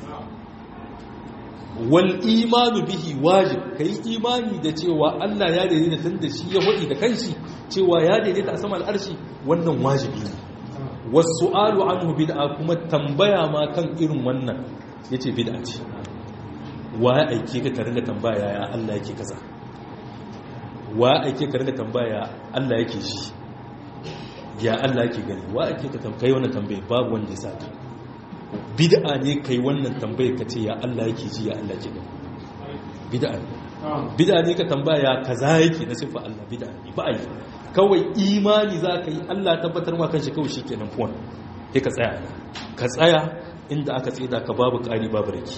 wal imanu bihi wajib kai imani da cewa Allah ya daidaita tun da shi ya wadi da kanshi cewa ya daidaita a sama al'arshi wannan wajibi ne wasu alu anhu bid'a kuma tambaya ma kan irin wannan yace bid'a ce wa ya aike ka ringa tambaya ya Allah yake kaza wa ya aike ka ringa tambaya Allah yake shi ya Allah yake gani wa ake ka tambayi wannan tambaye babu wanda ya saka bid'a ne kai wannan tambaye ka ce ya Allah yake ji ya Allah yake gani bid'a ne bid'a ne ka tambaya kaza yake na sifa Allah bid'a ne ba ai kawai imani za ka yi Allah tabbatar ma kanshi kawai shikenan fuwan sai ka tsaya ka tsaya inda aka tsida ka babu ƙari babu rake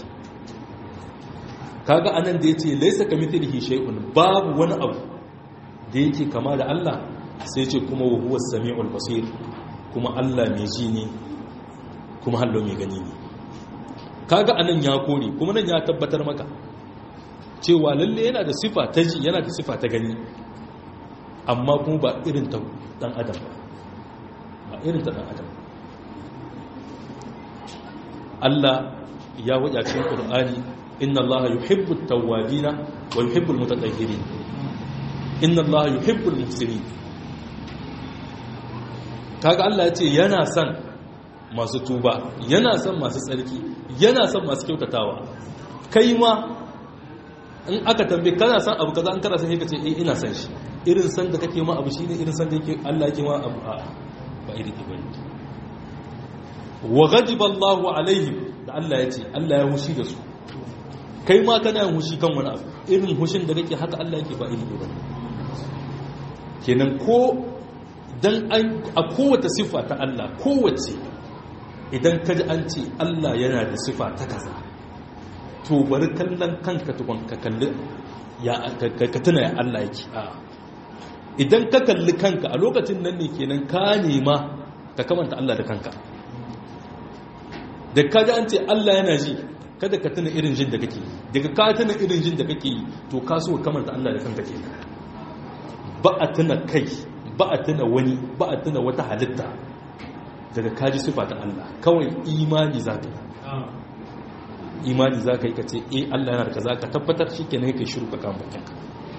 kaga anan da yace laysa kamithlihi shay'un babu wani abu da yake kama da Allah sai ce kuma wa huwa sami'ul basir kuma Allah mai ji ne kuma hallo mai gani ne kaga anan ya kore kuma nan ya tabbatar maka cewa lalle yana da sifa ta ji yana da sifa ta gani amma kuma ba irin ta dan adam ba ba irin ta dan adam Allah ya wajen cikin Qur'ani inna Allah yuhibbu at-tawwabina wa yuhibbu al-mutatahhirin inna Allah yuhibbu al-muhsinin kaga Allah ya ce yana son masu tuba yana son masu tsarki yana son masu kyautatawa kai ma in aka tambaye kana son abu kaza an kana son ka ce eh ina son shi irin san da kake ma abu shine irin san da yake Allah yake ma abu a ba iri ke bane wa ghadiba Allahu alaihim da Allah ya ce Allah ya hushi da su kai ma kana yin hushi kan wani abu irin hushin da kake haka Allah yake ba iri ke bane kenan ko dan a kowace sifa ta Allah kowace idan ka ji an ce Allah yana da sifa ta kaza to bari kallon kanka tukun ka kalli ya ka tuna ya Allah yake a idan ka kalli kanka a lokacin nan ne kenan ka nema ka kamanta Allah da kanka da ka ji an ce Allah yana ji kada ka tuna irin jin da kake yi daga ka tuna irin jin da kake yi to ka so kamanta Allah da kanka kenan ba a tuna kai ba a tuna wani ba a tuna wata halitta daga kaji sifa ta Allah kawai imani za ka yi imani za ka yi ka ce eh Allah yana da kaza ka tabbatar shi ke kai shiru ka kama bakinka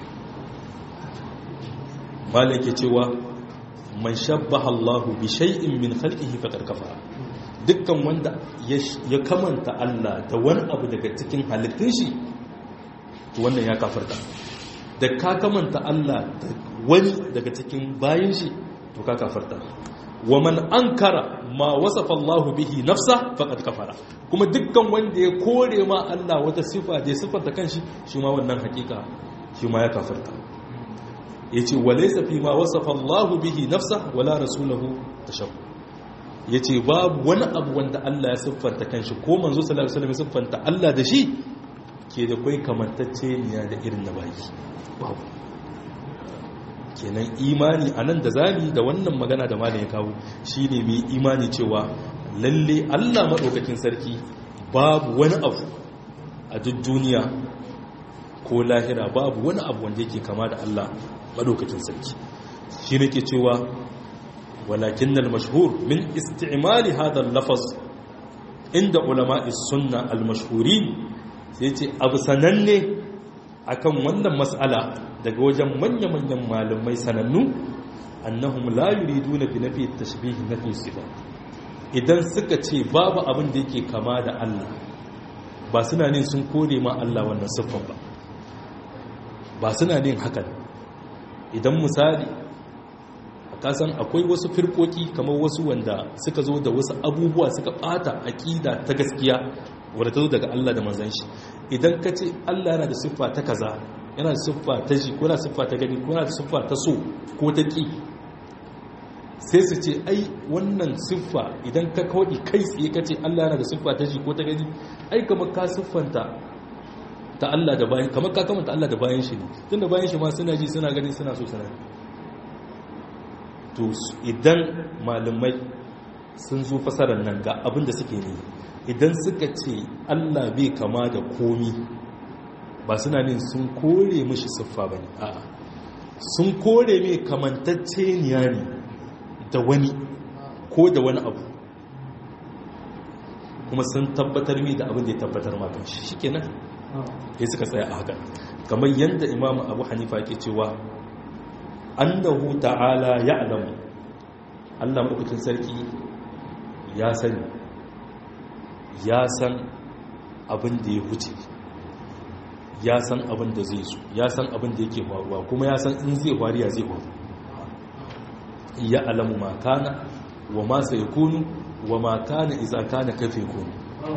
malai ke cewa man shabbaha Allah bi shay'in min khalqihi faqad kafara dukkan wanda ya kamanta Allah da wani abu daga cikin halittun shi to wannan ya kafarta da ka kamanta Allah da wani daga cikin bayan shi to ka kafarta wa man ankara ma wasafa Allah bihi nafsa faqad kafara kuma dukkan wanda ya kore ma Allah wata sifa da sifanta kanshi shi ma wannan hakika shi ma ya kafarta yace walaysa fi ma wasafa Allah bihi nafsa wala rasuluhu tashakku yace babu wani abu wanda Allah ya siffanta kanshi ko manzo sallallahu alaihi wasallam ya siffanta Allah da shi ke da kwai kamantacce niya da irin na bayi babu kenan imani a nan da zami da wannan magana da malam ya kawo shi ne mai imani cewa lalle allah maɗaukakin sarki babu wani abu a duk duniya ko lahira babu wani abu wanda yake kama da allah maɗaukakin sarki shi ne ke cewa walakin na mashhur min isti'imali hadar lafaz inda ulama'i sunna al-mashhurin sai ce abu sananne akan wannan mas'ala daga wajen manya-manyan malamai sanannu annahum la yuriduna bi nafi tashbih nafi sifa idan suka ce babu abin da yake kama da Allah ba suna ne sun kore ma Allah wannan siffan ba ba suna ne hakan idan misali kasan akwai wasu firkoki kamar wasu wanda suka zo da wasu abubuwa suka bata aqida ta gaskiya wadda ta zo daga Allah da manzon shi idan ka ce Allah yana da siffa ta kaza yana da siffa ta ji ko yana siffa ta gani ko yana da siffa ta so ko ta ki sai su ce ai wannan siffa idan ka kawai kai tsaye ka ce Allah yana da siffa ta ji ko ta gani ai kamar ka siffanta ta Allah da bayan kamar ka kamanta Allah da bayan shi ne tunda bayan shi ma suna ji suna gani suna so suna to idan malamai sun zo fasarar nan ga abin da suke ne idan suka ce Allah bai kama da komi ba suna nin sun kore mishi siffa ba ne a'a sun kore mai kamantacce niya ne da wani ko da wani abu kuma sun tabbatar mai da abin da ya tabbatar makon shi shi kenan ya suka tsaya a haka kamar yadda imamu abu hanifa ke cewa annahu ta'ala ya alamu allah mabukin sarki ya sani ya san abin da ya huce ya san abin da zai su ya san abin da yake faruwa kuma ya san in zai faru ya zai faru ya alamu ma kana wa ma sai kunu wa ma kana iza kana kafe kunu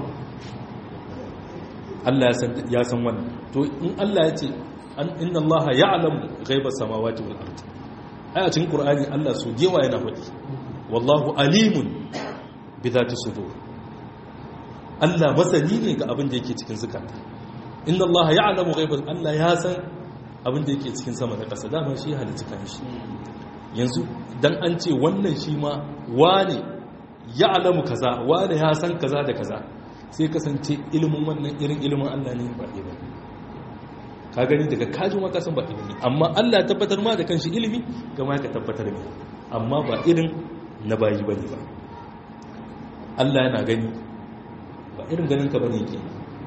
Allah ya san wannan to in Allah ya ce inna Allah ya alamu ghaiba samawati wal ard a cikin qur'ani Allah su gewa yana faɗi wallahu alimun bi dhati sudur Allah masani ne ga abin da yake cikin zukata inna Allah ya alamu ghaiba Allah ya san abin da yake cikin sama da ƙasa dama shi halitta kan shi yanzu dan an ce wannan shi ma wane ya alamu kaza wane ya san kaza da kaza sai kasance ilimin wannan irin ilimin Allah ne ba ɗaya ba ka gani daga kajin waka san ba ilimi amma Allah tabbatar ma da kanshi ilimi kama ka tabbatar ne amma ba irin na bayi bane ba Allah yana gani ba irin ganin ka bane yake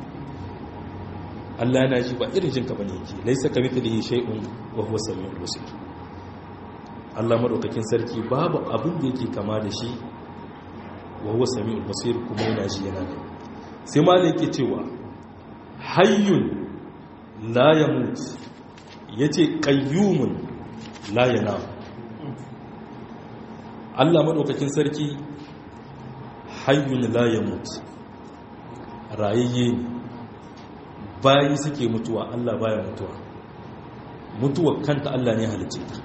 Allah yana ji ba irin jin ka bane yake laisa kamithlihi shay'un wa huwa samiul basir Allah madaukakin sarki babu abin da yake kama da shi wa huwa samiul basir kuma yana ji yana gani sai malai yake cewa hayyun la yamut yace qayyumun la yanam Allah madaukakin sarki hayyun la yamut rayayye ne bayi suke mutuwa Allah baya mutuwa mutuwa kanta Allah ne halicce ta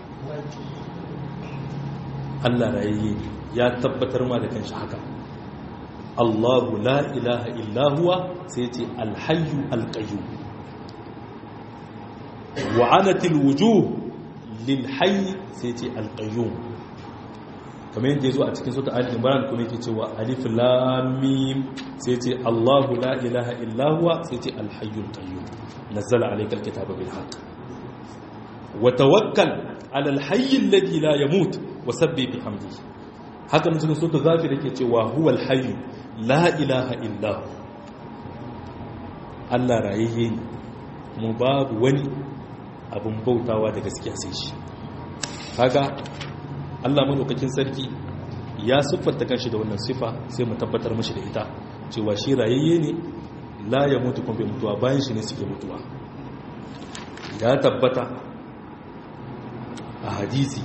Allah rayayye ne ya tabbatar ma da kanshi haka Allahu la ilaha illa huwa sai ce alhayyu alqayyum wa anatil wujuh lil hayy sai ce alqayyum kamar yadda yazo a cikin sura al-imran kuma yake cewa alif lam mim sai ce Allahu la ilaha illa huwa sai ce alhayyul qayyum nazzala alayka alkitaba bil haqq wa tawakkal ala alhayy alladhi la yamut wa sabbih bihamdihi haka nan cikin sura ghafir yake cewa huwa alhayy la ilaha illa hu Allah rayayye ne mu babu wani abin bautawa da gaskiya sai shi kaga Allah madaukakin sarki ya siffanta kanshi da wannan sifa sai mu tabbatar mashi da ita cewa shi rayayye ne la ya mutu kuma bai mutuwa bayan shi ne suke mutuwa ya tabbata a hadisi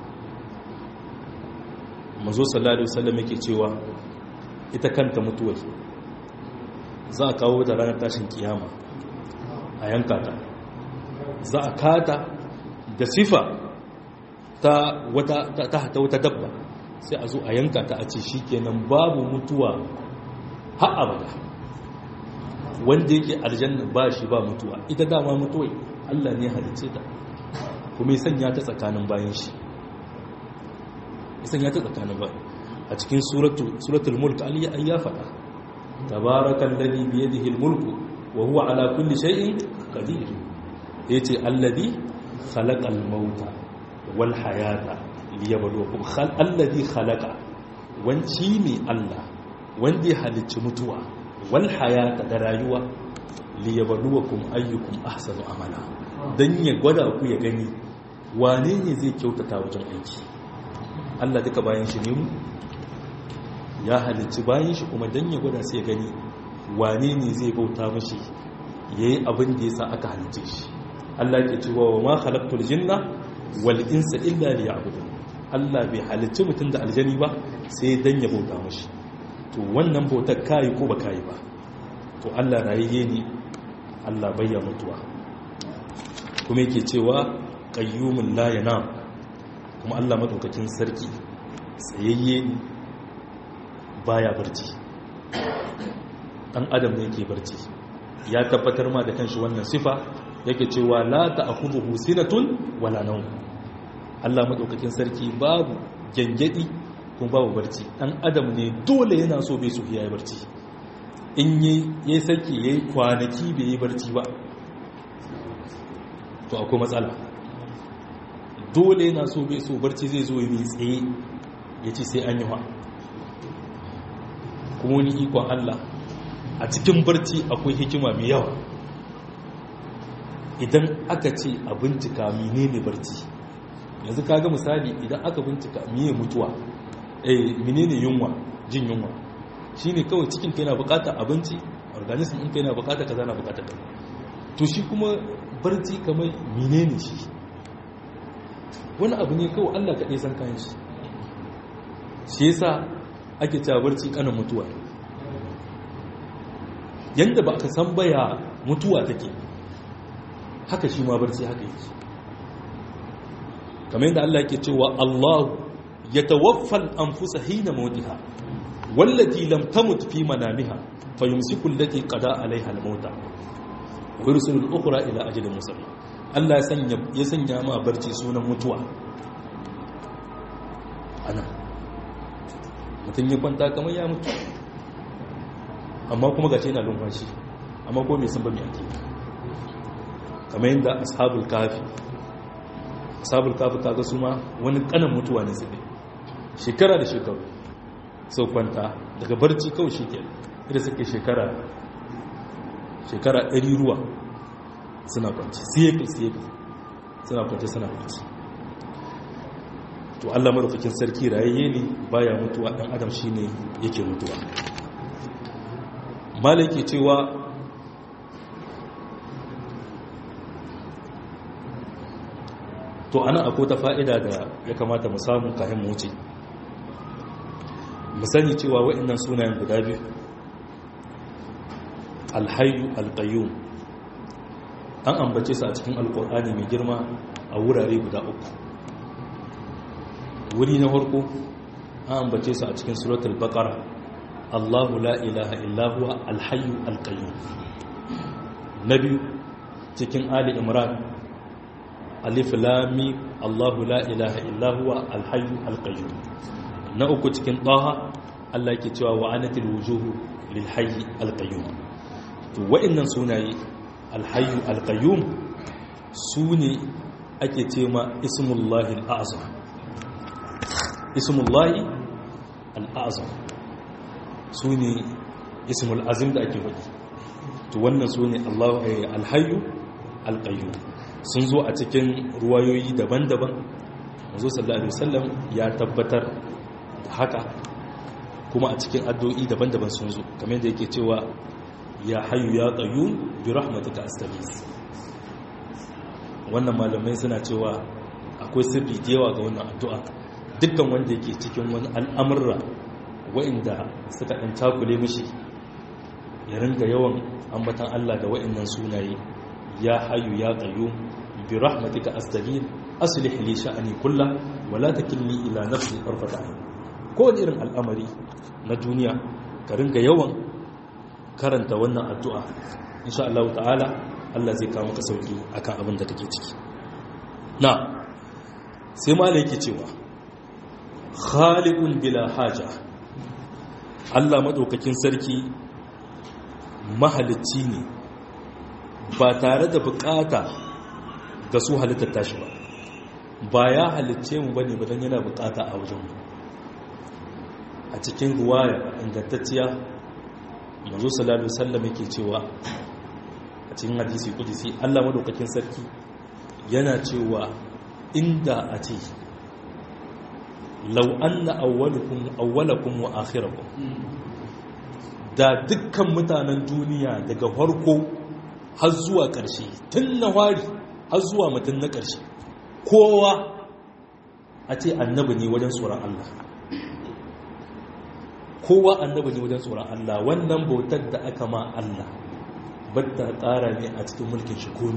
mazo sallallahu alaihi wasallam yake cewa ita kanta mutuwar za a kawo da ranar tashin kiyama a yanka ta za a kata da sifa ta wata ta wata dabba sai a zo a yanka ta a ce shikenan babu mutuwa har abada wanda yake aljanna ba shi ba mutuwa ita dama mutuwai Allah ne halicce ta kuma ya sanya ta tsakanin bayan shi ya sanya ta tsakanin bayan a cikin suratul mulk ali ya faɗa tabarakan ladhi bi yadihi al-mulku wa huwa ala kulli shay'in qadir yace alladhi khalaqa al-mauta wal hayata liyabluwakum khal alladhi khalaqa wanci ne Allah wanda ya halicci mutuwa wal hayata da rayuwa liyabluwakum ayyukum ahsanu amala dan ya gwada ku ya gani wane ne zai kyautata wajen aiki Allah duka bayan shi ne mu ya halicci bayan shi kuma dan ya gwada sai ya gani wane ne zai bauta mashi yayi abin da yasa aka halicce shi Allah ke cewa wa ma khalaqtul jinna wal insa illa liya'budun Allah bai halicci mutum da aljani ba sai dan ya bauta mashi to wannan bautar kai ko ba kai ba to Allah rayayye ne Allah bayya mutuwa kuma yake cewa qayyumun la yanam kuma Allah madaukakin sarki tsayayye ne baya barci dan adam ne yake barci ya tabbatar ma da kanshi wannan sifa yake cewa la ta'khudhuhu sinatun wala nawm Allah madaukakin sarki babu gengedi kuma babu barci dan adam ne dole yana so bai so yayi barci in yi yayi saki yayi kwanaki bai yi barci ba to akwai matsala dole yana so bai so barci zai zo yi tsaye yace sai an yi wa kuma wani ikon Allah a cikin barci akwai hikima mai yawa idan aka ce a bincika menene barci yanzu kaga misali idan aka bincika miye mutuwa eh menene yunwa jin yunwa shine kawai cikin kai na bukata abinci organism din kai na bukata kaza na bukata kaza to shi kuma barci kamar menene shi wani abu ne kawai Allah kaɗai san kayan shi shi yasa ake cewa barci kanan mutuwa yanda ba ka san baya mutuwa take haka shi ma barci haka yake kamar yadda Allah yake cewa Allah ya tawaffal anfusa hina mautiha wallati lam tamut fi manamiha fayumsiku allati qada alaiha al-mauta wa yursilu al-ukhra ila ajalin musamma Allah ya sanya ya sanya ma barci sunan mutuwa ana mutum ya kwanta kamar ya mutu amma kuma gashi yana lumfashi amma ko mai san ba mai ake kamar yadda ashabul kafi ashabul kafi kaga su ma wani kanan mutuwa ne su ne shekara da shekaru sau kwanta daga barci kawai shi ke da suke shekara shekara ɗari ruwa suna kwanci siyekul siyekul suna kwanci suna kwanci to allah marufakin sarki rayayye ne baya mutuwa ɗan adam shi ne yake mutuwa malaki cewa to ana akwai ta fa'ida da ya kamata mu samu kayan mu wuce mu sani cewa waɗannan sunayen guda biyu alhayu alƙayyum an ambace su a cikin alƙur'ani mai girma a wurare guda uku wuri na farko an ambace su a cikin suratul baqara Allahu la ilaha illa huwa alhayyu alqayyum na biyu cikin ali imran alif lam mim Allahu la ilaha illa huwa alhayyu alqayyum na uku cikin taha Allah yake cewa wa anatil wujuhu lil hayyi alqayyum to wa'annan sunaye alhayyu alqayyum sune ake cewa ismullahi al'azam ismullahi al'azam su ne ismul azim da ake faɗi to wannan su ne alhayu alƙayyu sun zo a cikin ruwayoyi daban-daban mazo sallallahu alaihi wasallam ya tabbatar da haka kuma a cikin addu'o'i daban-daban sun zo kamar da yake cewa ya hayu ya qayyum bi rahmatika astaghis wannan malamai suna cewa akwai sirri da yawa ga wannan addu'a dukkan wanda yake cikin wani al'amurra wa'inda suka ɗan takule mishi ya ringa yawan ambatan Allah da wa'innan sunaye ya hayu ya qayyum bi rahmatika astaghith aslih li sha'ani kullah wa la takilni ila nafsi tarfata ayn ko irin al'amari na duniya ka ringa yawan karanta wannan addu'a insha Allah ta'ala Allah zai kawo maka sauki akan abin da kake ciki na sai ma yake cewa khaliqun bila haja Allah madaukakin sarki mahalicci ne ba tare da bukata ga su halittar tashi ba ba ya halicce mu bane ba dan yana bukata a wajen mu a cikin ruwaya ingantacciya manzo sallallahu alaihi wasallam yake cewa a cikin hadisi kudisi Allah madaukakin sarki yana cewa inda a ce law anna awwalukum awwalakum wa akhirakum da dukkan mutanen duniya daga farko har zuwa ƙarshe tun na wari har zuwa mutum na ƙarshe kowa a ce annabi ne wajen tsoron Allah kowa annabi ne wajen tsoron Allah wannan bautar da aka ma Allah batta tsara ne a cikin mulkin shi komi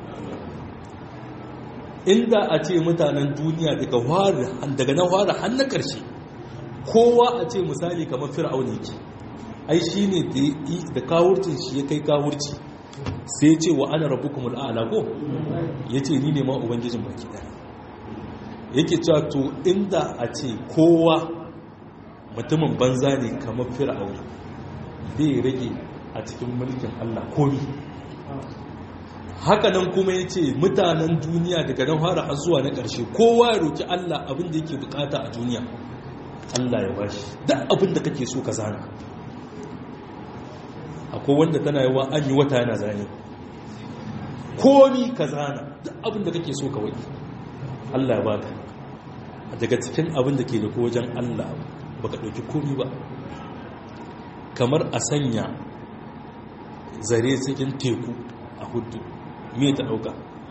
inda a ce mutanen duniya daga na fara har na ƙarshe kowa a ce misali kamar fir'auna yake ai shi ne da kawurcin shi ya kai kawurci sai ce wa ana rabu kuma al'ala ko ya ce ni ne ma ubangijin baki ɗaya yake cewa to inda a ce kowa mutumin banza ne kamar fir'auna bai rage a cikin mulkin Allah komi hakanan kuma ya ce mutanen duniya daga nan fara har zuwa na ƙarshe kowa ya roki Allah abin da yake bukata a duniya Allah ya bashi duk abin da kake so ka zana akwai wanda tana yawa an yi wata yana zane komi ka zana duk abin da kake so ka wai Allah ya baka daga cikin abin da ke da wajen Allah baka ɗauki komi ba kamar a sanya zare cikin teku a hudu me ta ɗauka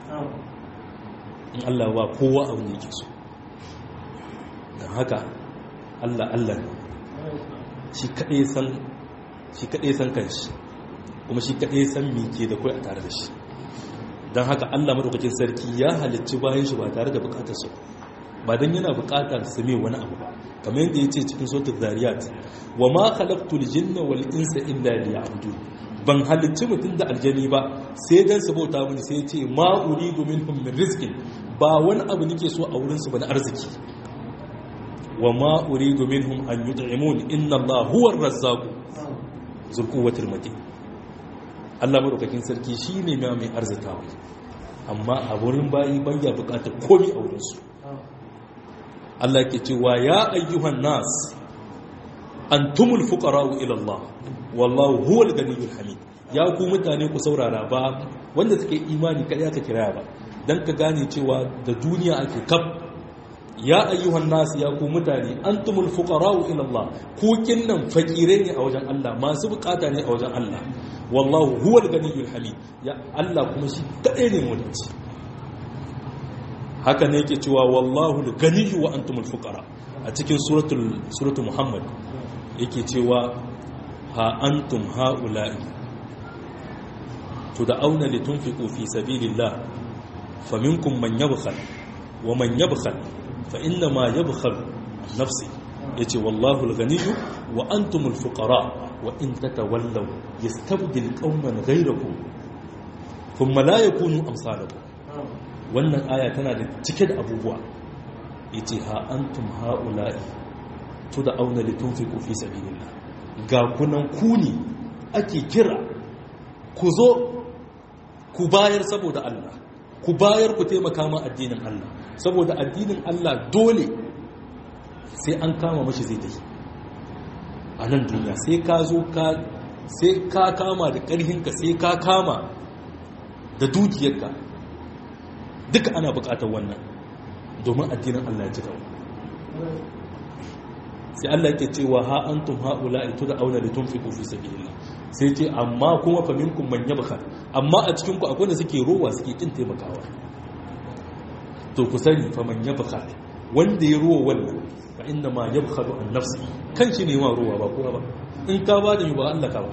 in Allah ba kowa abin da yake so don haka Allah Allah ne shi kaɗai san shi kaɗai san kanshi kuma shi kaɗai san mike da kai a tare da shi don haka Allah maɗaukakin sarki ya halicci bayan shi ba tare da bukatar su ba don yana bukatar su mai wani abu ba kamar yadda ya ce cikin sautar zariyat wa ma khalaqtul jinna wal insa illa liya'budun ban halicci mutum da aljani ba sai dan su bauta mini sai ce ma uridu minhum min rizqin ba wani abu nake so a wurin su ba na arziki wa ma uridu minhum an yut'imun inna Allah huwa ar-razzaq zul quwwatil matin Allah madaukakin sarki shine mai mai arzikawa amma a wurin bayi ban ya bukatar komai a wurin su Allah ke cewa ya ayyuhan nas antumul fuqara'u ila Allah wallahu huwal ganiyyul hamid ya ku mutane ku saurara ba wanda suke imani kada ka kira ba dan ka gane cewa da duniya ake kaf ya ayyuhan nas ya ku mutane antumul fuqara'u ila Allah ku kinnan fakire ne a wajen Allah masu bukata ne a wajen Allah wallahu huwal ganiyyul hamid ya Allah kuma shi kadai ne mutunci haka ne yake cewa wallahu al-ganiyyu wa antumul fuqara a cikin suratul suratul muhammad yake cewa ha antum haula'i tud'auna litunfiqu fi sabilillah faminkum man yabkhal wa man yabkhal fa inna ma yabkhal an nafsi yace wallahu al-ghaniyyu wa antumul fuqara wa in tatawallaw yastabdil qauman ghayrakum thumma la yakunu amsalakum wannan aya tana da cike da abubuwa yace ha antum haula'i tud'auna litunfiqu fi sabilillah ga kunan ku ne ake kira ku zo ku bayar saboda Allah ku bayar ku taimaka ma addinin Allah saboda addinin Allah dole sai an kama mashi zai dai a nan duniya sai ka zo ka sai ka kama da ƙarhinka sai ka kama da dukiyarka duka ana buƙatar wannan domin addinin Allah ya ci gaba sai Allah yake cewa ha antum haula itu da aula litunfiqu fi sabilillah sai ce amma kuma fa minkum man yabkhal amma a cikin ku akwai da suke rowa suke kin taimakawa to ku sani fa man yabkhal wanda ya rowa wannan fa inna ma yabkhalu an nafsi kan shi ne ma rowa ba kowa ba in ka ba da ba Allah ka ba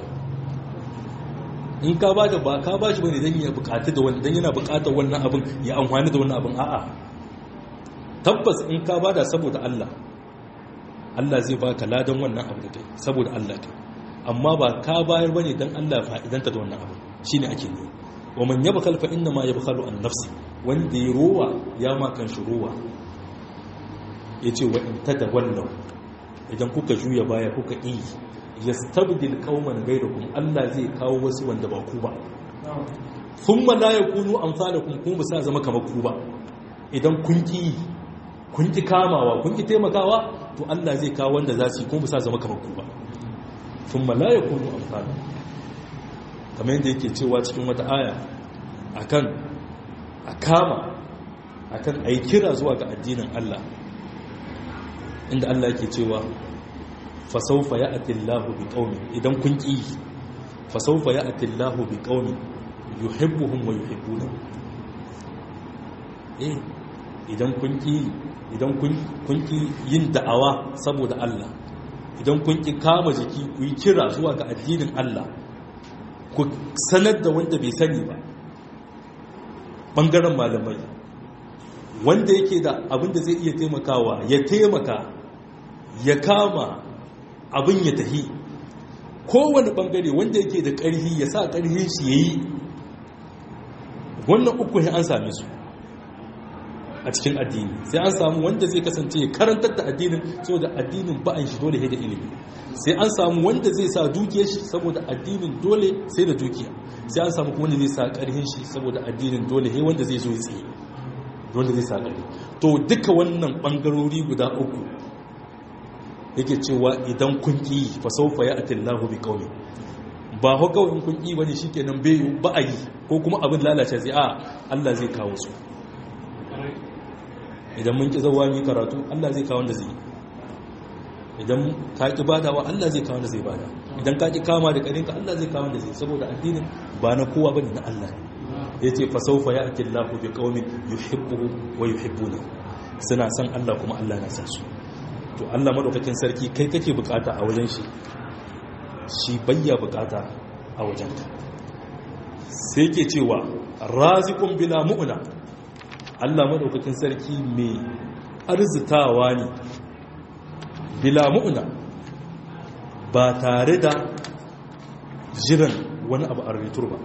in ka ba da ba ka ba shi bane dan ya bukata da wannan dan yana bukatar wannan abin ya amfani da wannan abin a'a tabbas in ka ba da saboda Allah Allah zai baka ladan wannan abu da kai saboda Allah kai amma ba ka bayar bane dan Allah fa'idanta da wannan abu shine ake ne wa man yabkhal fa inna ma yabkhalu an nafsi wanda ya rowa ya ma kan shi rowa yace wa in tadawallu idan kuka juya baya kuka yi yastabdil qauman ghayrakum Allah zai kawo wasu wanda ba ku ba thumma la yakunu amsalakum kuma ba sa zama kamar ku ba idan kun ki kun ki kamawa kun ki taimakawa to Allah zai kawo wanda za su yi kuma ba sa zama kamar ku ba thumma la yakunu amsalakum kamar yadda yake cewa cikin wata aya akan a kama akan ayi kira zuwa ga addinin Allah inda Allah yake cewa fasaufa ya atillahu bi qaumi idan kun ki fasaufa ya atillahu bi qaumi yuhibbuhum wa yuhibbuna eh idan kun ki idan kun kun ki yin da'awa saboda Allah idan kun ki kama jiki ku yi kira zuwa ga addinin Allah ku sanar da wanda bai sani ba bangaren malamai wanda yake da abin da zai iya taimakawa ya taimaka ya kama abin ya tahi kowane bangare wanda yake da ƙarfi ya sa ƙarfin shi ya yi wannan uku an same su a cikin addini sai an samu wanda zai kasance ya karantar da addinin saboda addinin ba'an shi dole da ilimi sai an samu wanda zai sa dukiyar shi saboda addinin dole sai da dukiya sai an samu wanda zai sa ƙarfin shi saboda addinin dole he wanda zai zo ya tsaye wanda zai sa ƙarfi to duka wannan bangarori guda uku yake cewa idan kun ƙi fa saufa ya atillahu bi qaumi ba ho kawai in kun ƙi bane shikenan bai ba a yi ko kuma abin lalace zai a Allah zai kawo su idan mun ƙi zawa mu karatu Allah zai kawo wanda zai idan ka ƙi badawa Allah zai kawo wanda zai bada idan ka ƙi kama da ƙarinka Allah zai kawo wanda zai saboda addinin ba na kowa bane na Allah ne yace fa saufa ya atillahu bi qaumin yuhibbuhu wa yuhibbuna suna san Allah kuma Allah na san su to Allah madaukakin sarki kai kake bukata a wajen shi shi bayya bukata a wajenka sai ke cewa razikun bila mu'na Allah madaukakin sarki mai arzitawa ne bila mu'na ba tare da jiran wani abu a ritur ba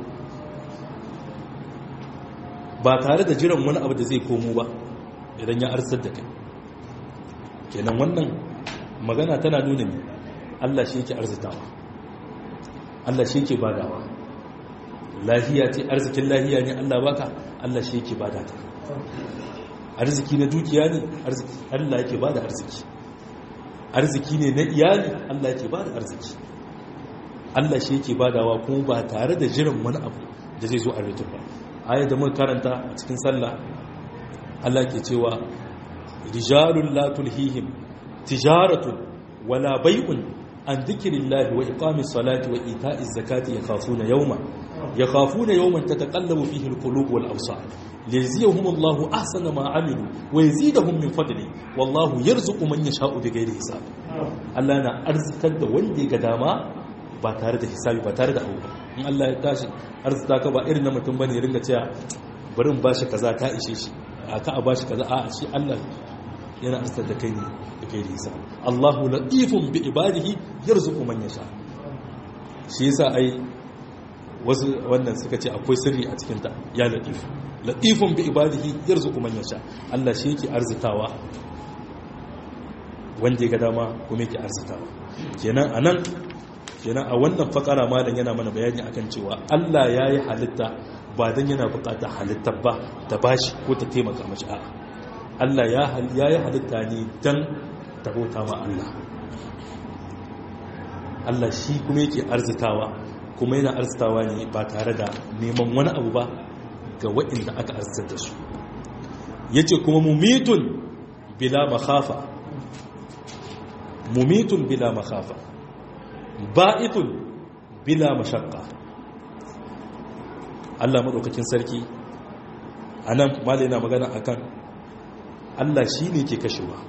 ba tare da jiran wani abu da zai komo ba idan ya arsar da kai kenan wannan magana tana nuna ne Allah shi yake arzitawa Allah shi yake badawa lahiya ce arzikin lahiya ne Allah baka Allah shi yake bada ta arziki na dukiya ne Allah yake bada arziki arziki ne na iyali Allah yake bada arziki Allah shi yake badawa kuma ba tare da jiran wani abu da zai zo a ritur ba aya da muka karanta a cikin sallah Allah ke cewa rijalun la tulhihim tijaratun wala bai'un an dhikrillahi wa iqamis salati wa ita'iz zakati yakhafuna yawma yakhafuna yawman tataqallabu fihi alqulub wal absar liyajziyahum Allahu ahsana ma amilu wa yazidahum min fadli wallahu yarzuqu man yasha'u bighairi hisab Allah na arzitar da wanda ya ga dama ba tare da hisabi ba tare da abu in Allah ya tashi arzita ka ba irin na mutum bane ya ringa cewa bari in bashi kaza ta ishe shi a ka a bashi kaza a shi Allah yana arzita da kai ne da kai da hisabi Allahu latifun bi ibadihi yarzuqu man yasha shi yasa ai wasu wannan suka ce akwai sirri a cikin ta ya latif latifun bi ibadihi yarzuqu man yasha Allah shi yake arzitawa wanda ya ga dama kuma yake arzitawa kenan anan kenan a wannan fakara malam yana mana bayani akan cewa Allah ya yi halitta ba don yana bukata halitta ba ta bashi ko ta taimaka mashi a'a Allah ya yi halitta ne don ta bauta ma Allah Allah shi kuma yake arzitawa kuma yana arzitawa ne ba tare da neman wani abu ba ga waɗanda aka arzitar da su yace kuma mumitun bila makhafa mumitun bila makhafa ba'itun bila mashakka Allah maɗaukakin sarki a nan mala yana magana akan Allah shi ne ke kashewa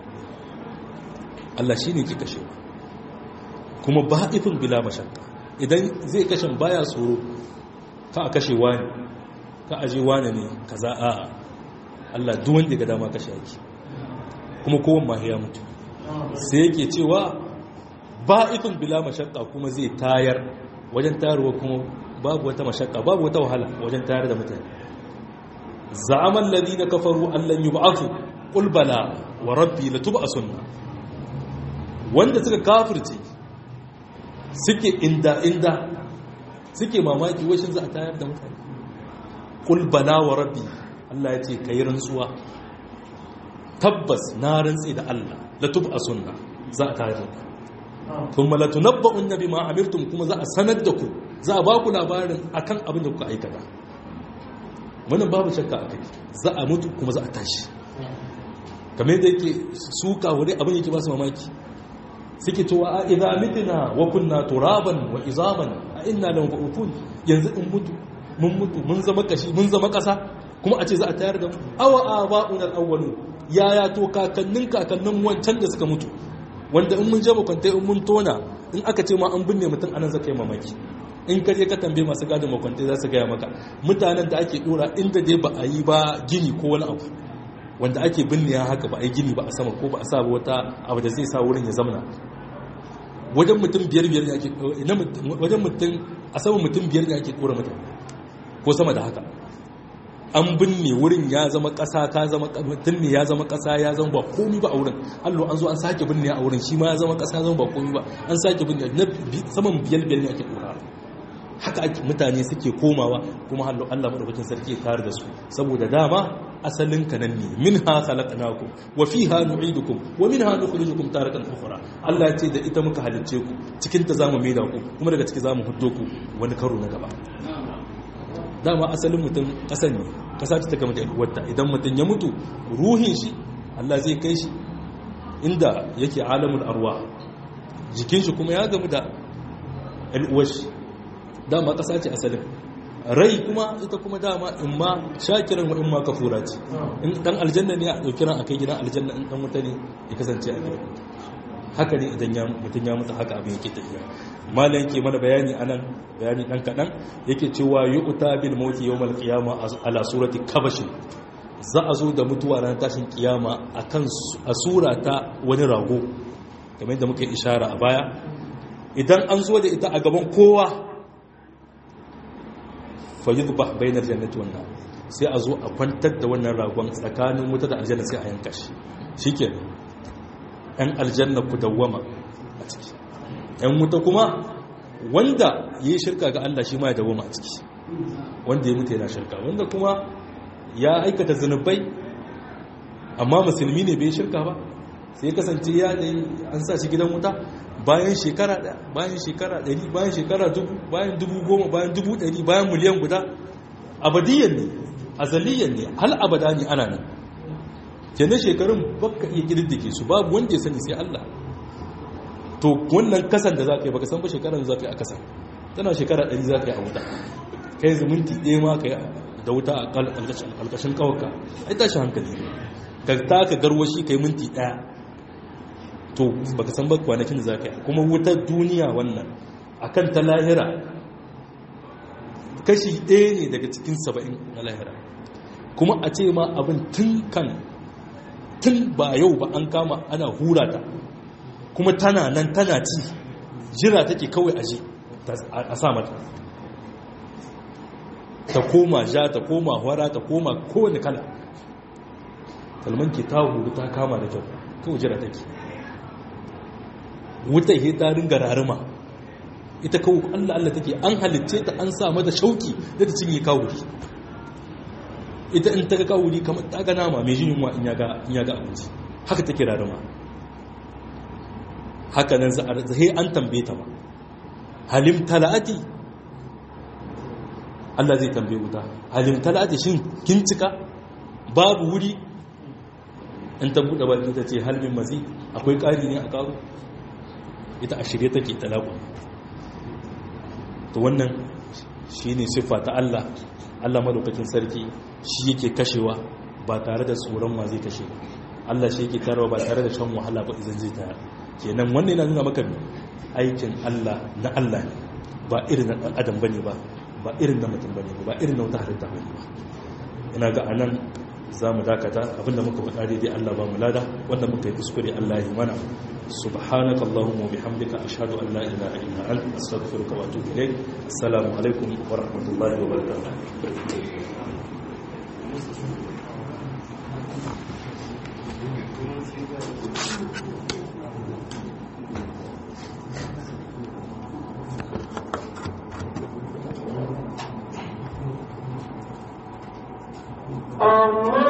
Allah shi ne ke kashewa kuma ba'itun bila mashakka idan zai kashe baya tsoro ka a kashe wani ka aje wani ne ka za a Allah duwan da ga dama kashe yake kuma kowan ma ya mutu sai yake cewa ba'ithun bila mashaqqa kuma zai tayar wajen tayarwa kuma babu wata mashaqqa babu wata wahala wajen tayar da mutane za'ama alladhina kafaru an lan yub'athu qul bala wa rabbi latub'asunna wanda suka kafirce suke inda inda suke mamaki washin za a tayar da mutane qul bala wa rabbi Allah ya ce kai rantsuwa tabbas na rantsi da Allah latub'asunna za a tayar da kuma latunabba'un nabi ma amirtum kuma za a sanar da ku za a ba ku labarin akan abin da kuka aikata wannan babu shakka akai za a mutu kuma za a tashi kamar yadda yake suka wuri abin yake ba su mamaki suke cewa a idza mitna wa kunna turaban wa izaman a inna lam ba'utun yanzu in mutu mun mutu mun zama kashi mun zama kasa kuma a ce za a tayar da mu awa aba'un al-awwalun yaya to kakannin kakannin wancan da suka mutu wanda in mun je makwantai in mun tona in aka ce ma an binne mutum anan zaka yi mamaki in ka je ka tambaye masu gadin makwantai za su gaya maka mutanen da ake dora inda dai ba a yi ba gini ko wani abu wanda ake binne ya haka ba a yi gini ba a sama ko ba a sa wata abu da zai sa wurin ya zamana wajen mutum biyar biyar ne ake wajen mutum a sama mutum biyar ne ake dora mutane ko sama da haka an binne wurin ya zama ƙasa ka zama mutum ne ya zama ƙasa ya zama ba komi ba a wurin allo an zo an sake binne a wurin shi ma ya zama ƙasa ya zama ba komi ba an sake binne na saman biyar biyar ne ake dora haka ake mutane suke komawa kuma hallo Allah madaukakin sarki ya tare da su saboda dama asalin ka nan ne minha khalaqnakum wa fiha nu'idukum wa minha nukhrijukum taratan ukhra Allah ce da ita muka halicce ku cikin ta zamu maida ku kuma daga ciki zamu huddo ku wani karo na gaba dama asalin mutum kasan ne kasa ce ta kama da uwarta idan mutum ya mutu ruhin shi Allah zai kai shi inda yake alamul arwa jikin shi kuma ya gamu da al'uwar shi dama ƙasa ce asalin rai kuma ita kuma dama in ma shakiran in ma kafura ce in dan aljanna ne a ɗauki ran a kai gidan aljanna in dan wuta ne ya kasance a gidan haka ne idan mutum ya mutu haka abin yake tafiya malam yake mana bayani anan bayani dan kaɗan yake cewa yu'ta bil mauti yawmal qiyama ala surati kabash za a zo da mutuwa ran tashin kiyama akan a sura ta wani rago kamar yadda muka ishara a baya idan an zo da ita a gaban kowa fayyudba bainar jannati wannan sai a zo a kwantar da wannan ragon tsakanin wuta da aljanna sai a yanka shi shikenan yan aljanna ku dawwama a ciki yan wuta kuma wanda ya yi shirka ga Allah shi ma ya dawwama a ciki wanda ya mutu yana shirka wanda kuma ya aikata zunubai amma musulmi ne bai shirka ba sai kasance ya an sa shi gidan wuta bayan shekara ɗaya bayan shekara ɗari bayan shekara dubu bayan dubu goma bayan dubu ɗari bayan miliyan guda abadiyyar ne azaliyyar ne hal abada ne ana nan kenan shekarun baka iya ƙididdike su babu wanda ya sani sai Allah to wannan kasan da za ka yi baka san ba shekaran za ka yi a kasan tana shekara ɗari za ka yi a wuta kai zumunti ɗaya ma ka yi da wuta a ƙalƙashin ƙawarka ai tashi hankali ka taka garwashi ka yi minti ɗaya to baka san ba kwanakin da za ka yi kuma wutar duniya wannan akan ta lahira kashi ɗaya ne daga cikin saba'in na lahira kuma a ce ma abin tun kan tun ba yau ba an kama ana hura ta kuma tana nan tana ci jira take kawai aje a sa mata ta koma ja ta koma hwara ta koma kowane kala salman ke ta huru ta kama da kyau kawai jira take wuta he ta ringa raruma ita kawo Allah Allah take an halitce ta an sa mata shauki da ta cinye kawuri ita in ta ga kawuri kamar ta ga nama mai jin yunwa in ya ga abinci haka take raruma haka nan zai an tambaye ta ba halim talati Allah zai tambaye wuta halim talati shin kin cika babu wuri in ta buɗe baki ta ce halmin mazi akwai ƙari ne a ƙaru ita a shirye take talaku to wannan shi ne siffa ta Allah Allah madaukakin sarki shi yake kashewa ba tare da tsoron wa zai kashe Allah shi yake tarawa ba tare da shan wahala ba idan zai tayar kenan wannan yana nuna maka aikin Allah na Allah ne ba irin na ɗan adam bane ba ba irin na mutum bane ba irin na wata halitta bane ba ina ga anan za mu dakata abinda muka faɗa daidai Allah ba mu lada wanda muka yi kuskure Allah ya mana سبحانك اللهم وبحمدك أشهد أن لا إله إلا أنت أستغفرك وأتوب إليك السلام عليكم ورحمة الله وبركاته Allah